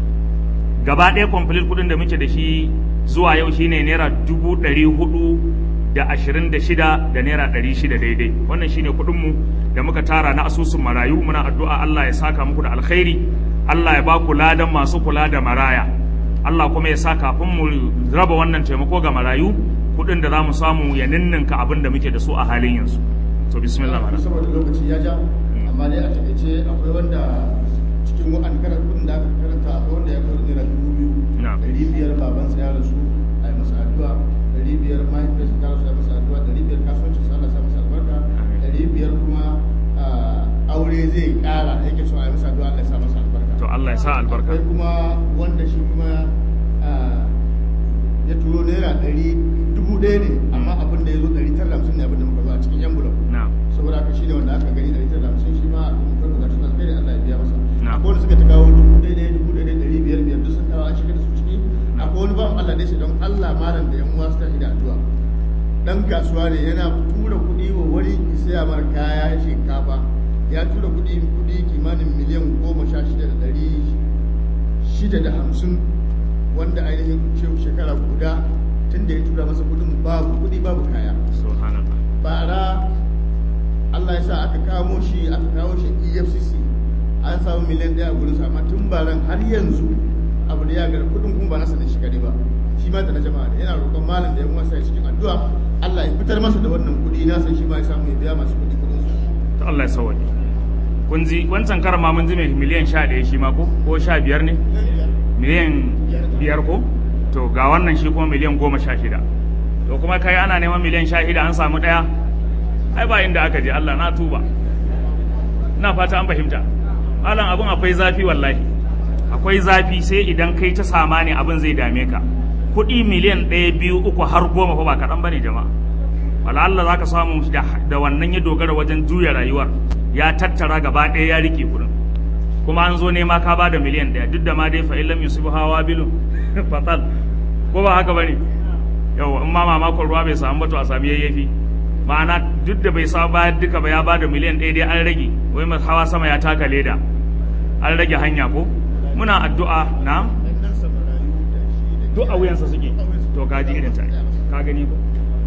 S1: gaba ɗaya complete kudin da muke da shi zuwa yau shine naira dubu ɗari hudu da ashirin da shida da naira ɗari shida daidai wannan shine kudinmu da muka tara na asusun marayu muna addu'a Allah ya saka muku da alkhairi Allah ya ba ku ladan masu kula da maraya Allah kuma ya sa kafin mu raba wannan taimako ga marayu kuɗin da za mu samu ya ninninka abin da muke da su a halin yanzu to bismillah mana
S3: saboda lokaci ya ja amma dai a takaice akwai wanda cikin wa'an karanta kudin da aka karanta akwai wanda ya kawo naira dubu biyu
S1: Na'am.
S3: ɗari biyar babansa ya rasu a yi masa addu'a ɗari biyar mahaifiyarsa ta rasu a yi masa addu'a ɗari biyar kasuwancin sa Allah sa masa albarka
S1: Amin.
S3: ɗari biyar kuma ah, aure zai ƙara yake so a yi masa addu'a Allah ya sa masa albarka
S1: to Allah ya sa albarka
S3: akwai kuma wanda shi kuma ah, ya turo naira ɗari dubu ɗaya ne amma abin da ya zo ɗari tara da hamsin ne abin da muka zo a cikin yan bulan
S1: na'am
S3: saboda haka shi ne wanda aka gani ɗari tara da hamsin shi ma a kuma kan bukatun alkhairi Allah ya biya masa
S1: Na'am.
S3: akwai wanda suka ta kawo dubu ɗaya ɗaya dubu ɗaya ɗaya ɗari biyar biyar duk sun kawo an shiga da su ciki akwai wani bawan Allah da shi don Allah malam da yan uwa su tashi da addu'a dan kasuwa ne yana tura kuɗi wa wani saya mar kaya shinkafa ya tura kuɗi kuɗi kimanin miliyan goma sha shida da ɗari shida da hamsin wanda ainihin shehu shekara guda tun da ya tura masa kuɗin babu kuɗi babu kaya
S1: subhanallah
S3: bara Allah ya sa aka kamo shi aka kawo shi EFCC an samu miliyan ɗaya a gurin sa amma tun baran har yanzu abu da ya gari kudin kuma ba nasa da shi kare ba shi ma da na jama'a ne yana roƙon malam da ya masa cikin addu'a Allah ya fitar masa da wannan kuɗi na san shi ma ya samu ya biya masu kuɗi kuɗin su
S1: to Allah ya sauwaje kun ji wancan karan ma mun ji mai miliyan sha ɗaya shi ma ko ko sha biyar ne miliyan biyar ko to ga wannan shi kuma miliyan goma sha shida to kuma kai ana neman miliyan sha shida an samu ɗaya ai ba inda aka je Allah na tuba ina fata an fahimta malam abun akwai zafi wallahi akwai zafi sai idan kai ta sama ne abin zai dame ka kuɗi miliyan ɗaya biyu uku har goma fa ba kaɗan bane jama'a wala Allah za ka samu da, da wannan ya dogara wajen juya rayuwar ya tattara gaba ɗaya ya rike kuɗin kuma an zo nema ka ba da miliyan ɗaya duk da ma dai fa illam yusibu hawa bilu fatal ko ba haka bane yau in ma mamakon ruwa bai samu ba to a sami yayyafi ma'ana duk da bai samu bayar duka ba ya ba da miliyan ɗaya dai an rage wai mas- hawa sama ya taka leda an rage hanya ko muna addu'a na
S3: dan nan sa marayu da shi da
S1: duk a wuyansa suke to kaji irin ta ka gani ko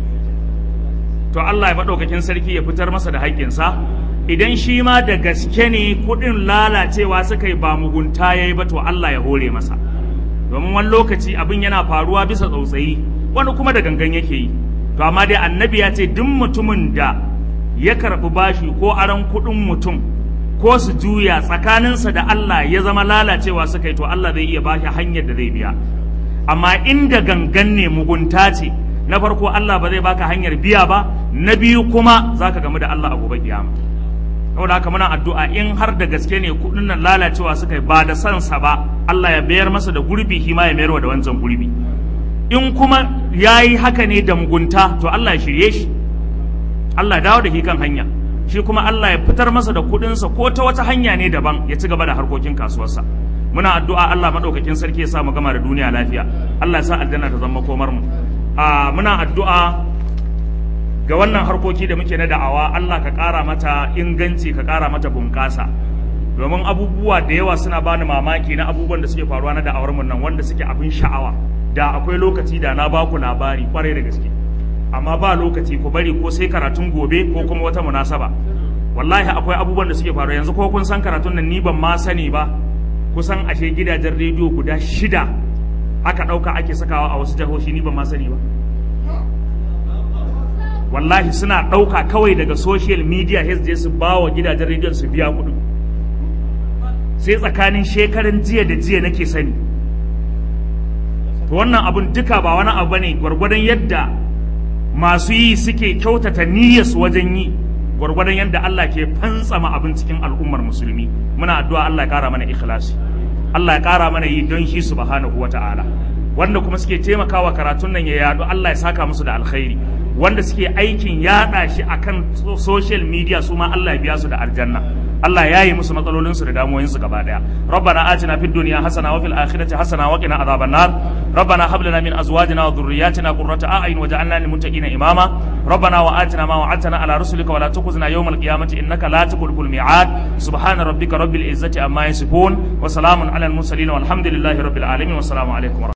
S1: to Allah ya maɗaukakin sarki ya fitar masa da haƙƙinsa idan shi ma da gaske ne kuɗin lalacewa suka yi ba mugunta ya yi ba to Allah ya hore masa domin wani lokaci abin yana faruwa bisa tsautsayi wani kuma da gangan yake yi to amma dai annabi ya ce duk mutumin da ya karɓi bashi ko aron kuɗin mutum ko su juya tsakaninsa da Allah ya zama lalacewa suka yi to Allah zai iya bashi hanyar da zai biya amma inda gangan ne mugunta ce na farko Allah ba zai baka hanyar biya ba na biyu kuma zaka gamu da Allah a gobe kiyama saboda haka muna addu'a in har da gaske ne kudin nan lalacewa suka yi ba da sansa ba Allah ya bayar masa da gurbi shi ma ya mayar da wancan gurbi in kuma ya yi haka ne da mugunta to Allah ya shirye shi Allah ya dawo da shi kan hanya shi kuma Allah ya fitar masa da kudinsa ko ta wata hanya ne daban ya ci gaba da harkokin kasuwarsa muna addu'a Allah madaukakin sarki ya sa mu gama da duniya lafiya Allah ya sa aljanna ta zama komar mu a muna addu'a ga wannan harkoki da muke na da'awa Allah ka ƙara mata inganci ka ƙara mata bunƙasa domin abubuwa da yawa suna bani mamaki na abubuwan da suke faruwa na da'awar mun nan wanda suke abin sha'awa da akwai lokaci da na ba ku labari kwarai da gaske amma ba lokaci ku bari ko sai karatun gobe ko kuma wata munasaba wallahi akwai abubuwan da suke faruwa yanzu ko kun san karatun nan ni ban ma sani ba kusan ashe gidajen rediyo guda shida aka ɗauka ake sakawa a wasu jihohi ni ban ma sani ba wallahi suna ɗauka kawai daga social media je su ba wa gidajen rediyon su biya kuɗin sai tsakanin shekaran jiya da jiya nake sani to wannan abun duka ba wani abu ne gwargwadon yadda masu yi suke kyautata niyyarsu wajen yi gwargwadon yadda Allah ke fantsama abin cikin al'ummar musulmi muna addu'a Allah ya kara mana ikhlasi Allah ya kara mana yi don shi subhanahu wata'ala wanda kuma suke taimakawa karatun nan ya yadu Allah ya saka musu da alkhairi wanda suke aikin yada shi akan social media su ma Allah ya biya su da aljanna Allah ya yi musu matsalolinsu da damuwoyinsu gaba daya rabbana atina fid dunya hasana wa fil akhirati hasana wa qina adhaban nar rabbana hab lana min azwajina wa dhurriyyatina qurrata a'yun waj'alna lil muttaqina imama rabbana wa atina ma wa'adtana ala rusulika wa la tukhzina yawmal qiyamati innaka la tukhlifu al mi'ad subhana rabbika rabbil izzati amma yasifun wa salamun ala al mursalin walhamdulillahi rabbil alamin wa assalamu alaikum